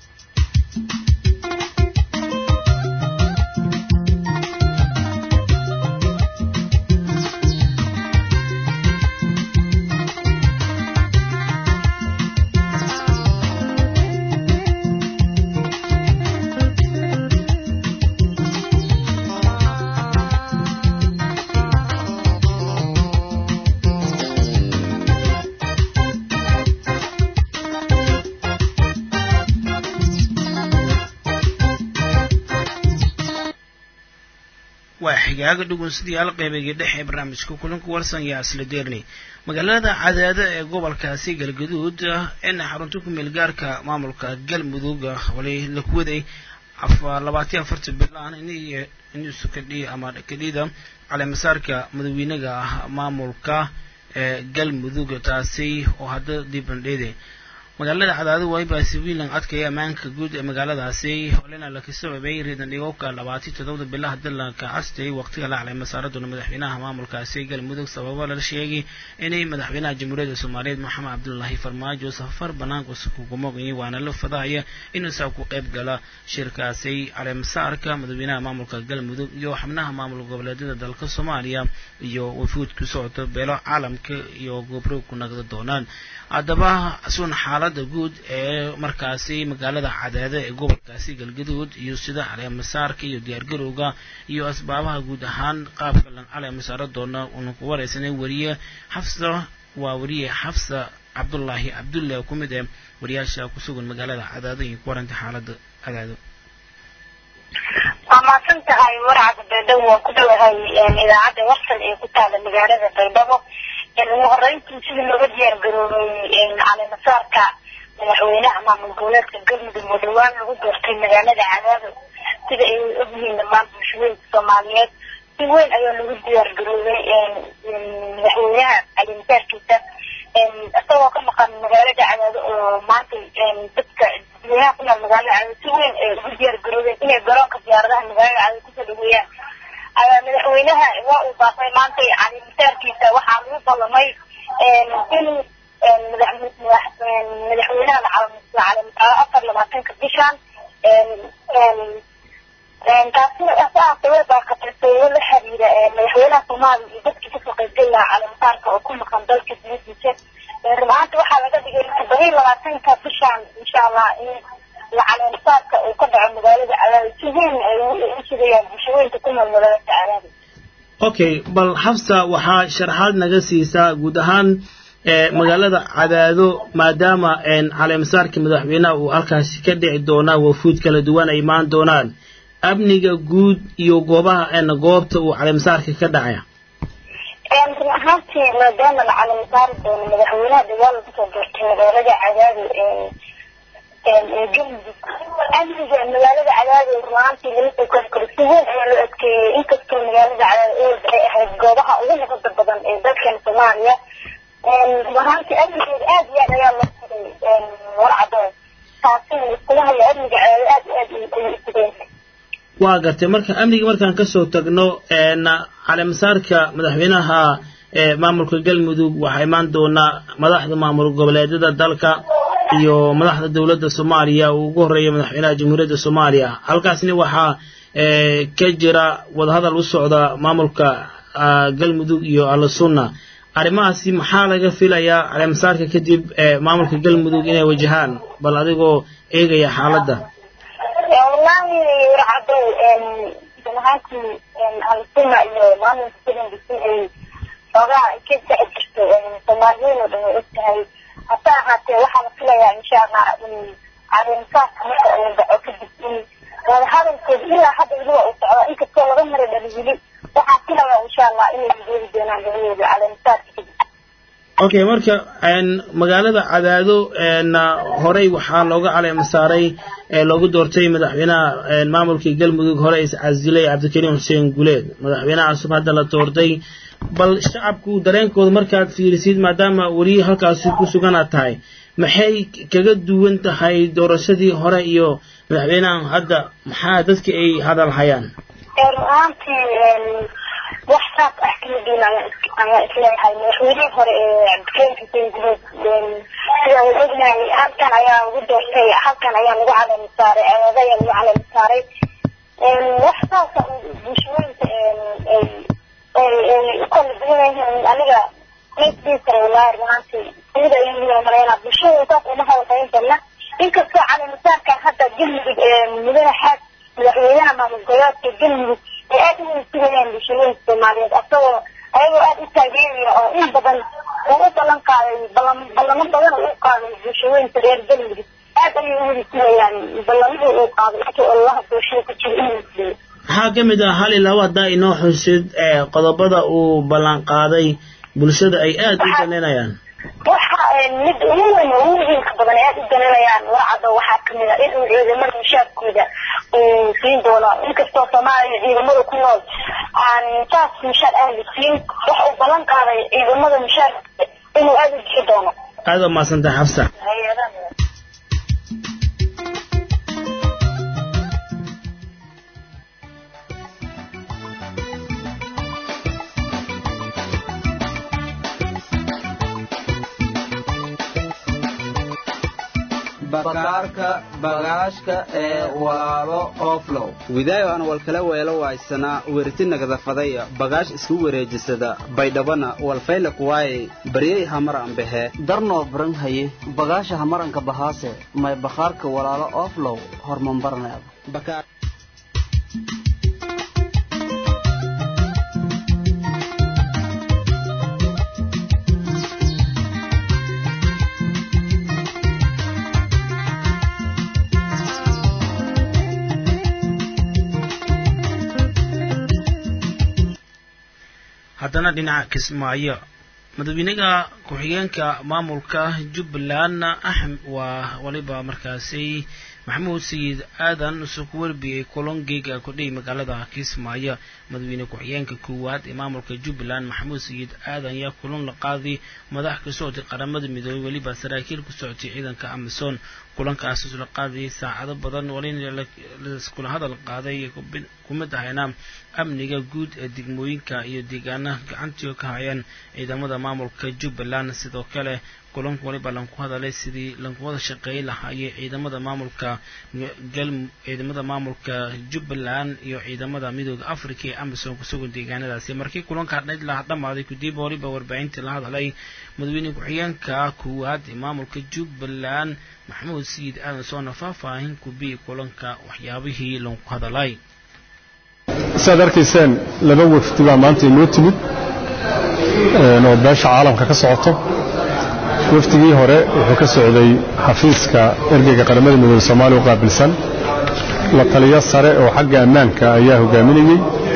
waa xigaaga dhugun sidii alqeybiga dhexe barnaamijka kulanka warsan yaa isla deernay magaalada cadaado ee gobolkaasi galgaduud in xarunta ku meel gaarka maamulka galmudug wali la kuwaday labaatiyo afarta bilaan inuusu kadhi ama kadhida caleemasaarka madaxweynaga ah maamulka ee galmudug taasi oo hadda dibandheede magaalada cadaado waybaasi wiilan adkaya ammaanka guud ee magaaladaasi holena laka sababay riidan dhigowka labaatiyo toddobada bilaha dalanka castay waqtiga la calay masaaraduna madaxweynaha maamulkaasi galmudug sababo la sheegay inay madaxweynaha jamhuuriyadda soomaaliyeed maxamed cabdulaahi farmaajo safar banaanka kugumoqayay waana la fadahaya inuu saa ku qayb gala shirkaasi caleemasaarka madaxweynaha maamulka galmudug iyo xubnaha maamul goboleedyada dalka soomaaliya iyo wafuud ku socota beelo caalamka iyo gobro ku nagda doonaan haddaba sun xaalada guud ee markaasi magaalada cadaade ee gobolkaasi galgaduud iyo sida caleemasaarka iyo diyaargarowga iyo asbaabaha guud ahaan qaabka lan caleemasaaro doona uuna ku wareysanay wariye xafsa waa wariye xafsa cabdullaahi cabdulle oo ku mid ah wariyaasha ku sugan magaalada cadaado iyo ku waranta xaaladda cadaado waa mahadsan tahay warcada baydhabo waan ku dhowahay idaacadda warsan ee ku taala magaalada baydhabo ugu horeyntii sidii looga diyaar garoobay caleemasaarka madaxweynaha maamul goboleedka galmudug oo dhawaan lagu doortay magaalada cadaado sida ay ogyihiin dhammaan bulshooyinka soomaaliyeed si weyn ayaa lagu diyaar garoobay madaxweynaha caleemasaarkiisa isagoo ka maqan magaalada cadaado oo maanta dadka dadweynaha ku nool magaalada cadaado si weyn ay ugu diyaar garoobeen inay garoonka diyaaradaha magaalada cadaado kusoo dhaweeyaan ayaa madaxweynaha waa uu baaqay maanta caleemasaarkiisa waxaa lagu ballamay in madaxweynaha afar labaatanka bishan taasina asaasa way baaqatay sababo la xiriira madaxweynaha soomaaliya iyo dadkii kasoo qaybgeli lahaa caleemasaarka oo ku maqan dalka dibadiisa run ahaanta waxaa laga dhigay todoba iyo labaatanka bishan insha allah in caleemasaarka uu ka dhaco magaalada cadaadi si weyn ay u sugayaan bulshooyinka ku nool magaalada cadaadi okay bal xafsa waxaa sharaxaad naga siisaa guud ahaan magaalada cadaado maadaama caleemasaarka madaxweynaha uu halkaasi ka dhici doonaa wafuud kala duwan ay imaan doonaan amniga guud iyo goobaha goobta uu caleemasaarka ka dhacaya run ahaantii maadaama la caleemasaari doono madaxweynaha dagaal lagu soo doortay magaalada cadaado galmudug amniga magaalada cadaado run ahaantii laga soo kori karo si weyn ayaa loo adkeeyey inkastoo magaalada cadaado ewalba ay ahayd goobaha ugu nabada badan ee dalkan soomaaliya runaantii amnigeeda aad iyo aad ayaa loo xiray warcado taasina iskula haya amniga cadaado aad iyo aad ayuu isugeen waa gartay marka amniga markaan kasoo tagno caleemasaarka madaxweynaha maamulka galmudug waxaa imaan doonaa madaxda maamul goboleedyada dalka iyo madaxda dowladda soomaaliya uu ugu horeeya madaxweynaha jamhuuriyadda soomaaliya halkaasna waxaa ka jira wadahadal u socda maamulka galmudug iyo alasunna arrimahaasi maxaa laga filayaa caleemasaarka kadib maamulka galmudug inay wajahaan bal adigoo eegaya xaaladda wallahi warcadow run ahaantii alsuna iyo maamulka galmudug in ay xoogaa ka sacid jirto soomaaliyiin oo dhan way og tahay hase ahaatee waxaa la filayaa insha allah in caleemasaarka marka uu dhaco kadib in wadahadalkooda ilaa hadda weliba uu socdo inkastoo laga mara dhali weli waxaan filayaa insha allah inay geeri doonaan labadooda caleemasaarka kadib okay marka magaalada cadaado horey waxaa looga caleema saaray loogu doortay madaxweynaha maamulkii galmudug hore is casilay cabdikariim xuseen guleed madaxweynaha cusub hadda la doortay bal shacabku dareenkooda markaad fiirisid maadaama weli halkaasi ku suganaad tahay maxay kaga duwan tahay doorashadii hore iyo madaxweynahan hadda maxaa dadka ay hadal hayaan run ahaantii wax saas ah kama duwan ayaan isleeyahay madaxweynihii hore ee cabdikariim xuseen guleed sida wad ognahay halkan ayaa lagu doortay halkan ayaa lagu caleema saaray cadaada ayaa lagu caleema saaray wax saasa bulshooyinka ay ukala duwan yihiin aniga maysdhihi kara wallaahi run ahaantii aniga ayuu maleynaa bulshada saas uma hadalhayn badna inkastoo caleemasaarkan hadda galmudug mudane xaad madaxweynaha maamul goboleedka galmudug ay aad u sugayaan bulshooyinka soomaaliyeed asagoo ayagoo aad u taageeraya oo in badan uu u ballan qaaday ballamo badan uu u qaaday bulshooyinka reer galmudug aad ayay u wada sugayaan ballamihii uu qaaday intii ololaha bulshada ku jira inuu fuliyo maxaa ka mid ah hal iyo laba haddaa inoo xusid qodobada uu ballan qaaday bulshada ay aad u daneynayaan waxa mid ugu weyn ugu muhiimka badan ay aad u daneynayaan warcado waxaa kamid ah inuu ciidamada mushaarkooda uu siin doono inkastoo soomaaliya ciidamada ku nool aan saas mushaar aan la siin waxa uu ballan qaaday ciidamada mushaarkooda inuu aad u bixi doono aad waa mahadsantahay xabsa bakaarka bagaashka ee walaalo oflow widaayo aan walkala weelo waaysanaa werti nagadafadaya bagaash isku wareejisada baydhabana walfayla kuwaaye baryey hamaran behe darnoo baran haye bagaasha hamaranka bahaase may bakhaarka walaalo oflow hormambarneeda markaana dhinaca kismaayo madaxweynaha ku-xigeenka maamulka jubbaland axm waa waliba markaasi maxamuud sayid aadan usoo ku warbiyey kolongeega kudhihi magaalada kismaayo madaxweyne ku-xigeenka koowaad ee maamulka jubbaland maxamuud sayid aadan ayaa kulan la qaaday madax ka socotay qaramada midoobey weliba saraakiil ku socotay ciidanka amison kulankaas la qaadayay saacado badan walina laiskula hadal qaaday ku mid ahayna amniga guud ee degmooyinka iyo deegaanaha gacantii ka hayeen ciidamada maamulka jubbaland sidoo kale kulanka waliba lanku hadalay sidii lanku wada shaqeey lahaayey ciidamada maamulka ciidamada maamulka jubbaland iyo ciidamada midooda africa ee amison kusugan deegaanadaasi markii kulanka hadhayd la dhammaaday kadib waliba warbaahintii la hadalay madaxweyne ku-xigeenka koowaad ee maamulka jubbaland maxamuud sayid aadan soona faahfaahin kubii kulanka waxyaabihii lanku hadalay siaad arkayseen laba wafdi baa maanta inoo timid oo beesha caalamka ka socoto wafdigii hore wuxuu ka socday xafiiska ergeyga qaramada midoobe soomaaliya u qaabilsan la taliyo sare oo xagga ammaanka ayaa hogaaminayey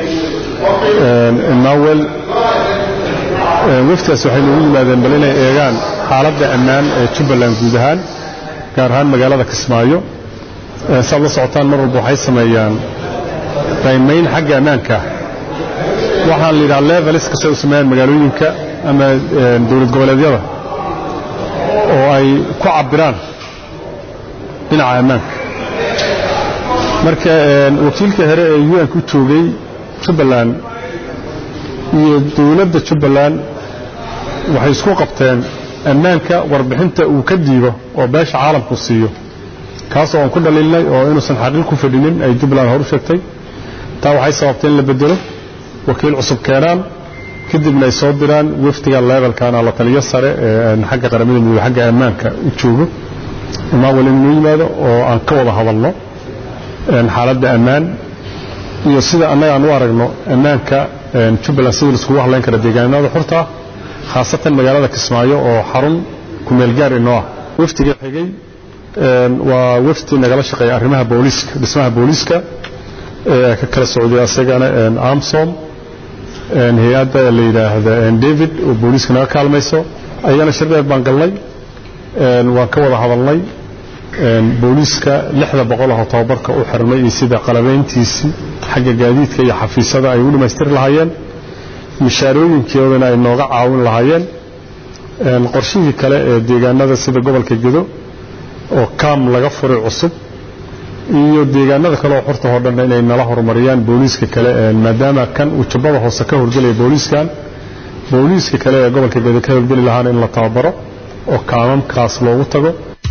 emawel wafdigaas waxay noogu yimaadeen bal inay eegaan xaaladda ammaan ee jubbaland guud ahaan gaar ahaan magaalada kismaayo saad la socotaan mar walba waxay sameeyaan qiimayn xagga ammaanka waxaan la yidhaha levelis kastay u sameeyaan magaalooyinka ama dowlad goboleedyada oo ay ku cabbiraan dhinaca ammaanka marka wakiilka hore ee un-ka u joogay jubbaland iyo dowladda jubbaland waxay isku qabteen ammaanka warbixinta uu ka diibo oo beesha caalamku siiyo kaasoo aan ku dhaliilnay oo inuusan xaqiiq ku fadhinin ay jubbaland hor u sheegtay taa waxay sababtay in la bedelo wakiil cusub keenaan kadibna ay soo diraan wafdiga levelkana la taliyo sare ee xagga qaramada midoobe xagga ammaanka u joogo imaawel inuu yimaado oo aan ka wada hadalno xaaladda ammaan iyo sida annaga aan u aragno ammaanka jubbaland sidii laiskugu hadlayn kara deegaanada xurta ah khaasatan magaalada kismaayo oo xarun kumeelgaar inoo ah wafdiga xigay waa wafdi nagala shaqeeya arrimaha booliiska dhismaha booliiska ee ka kala socday asagana amsom hay-adda la yidhaahda david oo booliiska naga kaalmayso ayagana shir dheer baan galnay waan ka wada hadalnay booliiska lixda boqolahoo tababarka u xirmay iyo sida qalabayntiisii xagga gaadiidka iyo xafiisyada ay u dhammaystiri lahaayeen mishaarooyinkoodana ay nooga caawin lahaayeen qorshihii kale ee deegaanada sida gobolka gedo oo kaam laga furay cusub iyo deegaanada kale oo xurta oo dhan inay nala horumariyaan booliiska kale maadaama kan uu jubbada hoose ka howlgelaya booliiskan booliiska kale ee gobolka gedo ka howlgeli lahaana in la tababaro oo kaamamkaas loogu tago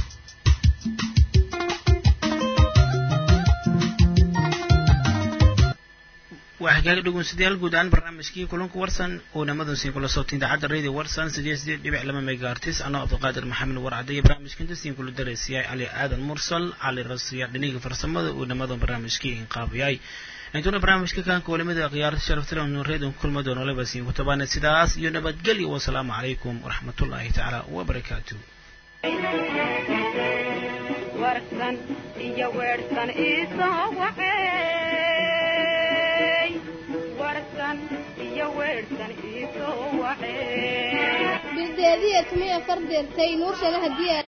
waa hagaag dhegeystayaal guud ahaan barnaamijkii kulanka warsan oo namadan siin kula soobtay idaacadda radio warsan sideed sideed dhibic laba megaartis anoo cabdiqaadir maxamed warcade iyo barnaamijka inta siin kula daraysiyay cali aadan mursal cali rasiya dhiniga farsamada uu namadan barnaamijkii inqaabiyay intuuna barnaamijka kaanka walimada khiyaarta sharafta leh nuureedan kulma doono laba siin ku tabaana sidaas iyo nabadgelyo wasalaamu calaykum waraxmatullaahi tacaala wabarakaatu warsan iyo weersan isoo waxay warsan iyo weersan isoo waxay bildeediya tumiya fardeertay nuur shalaha diyaar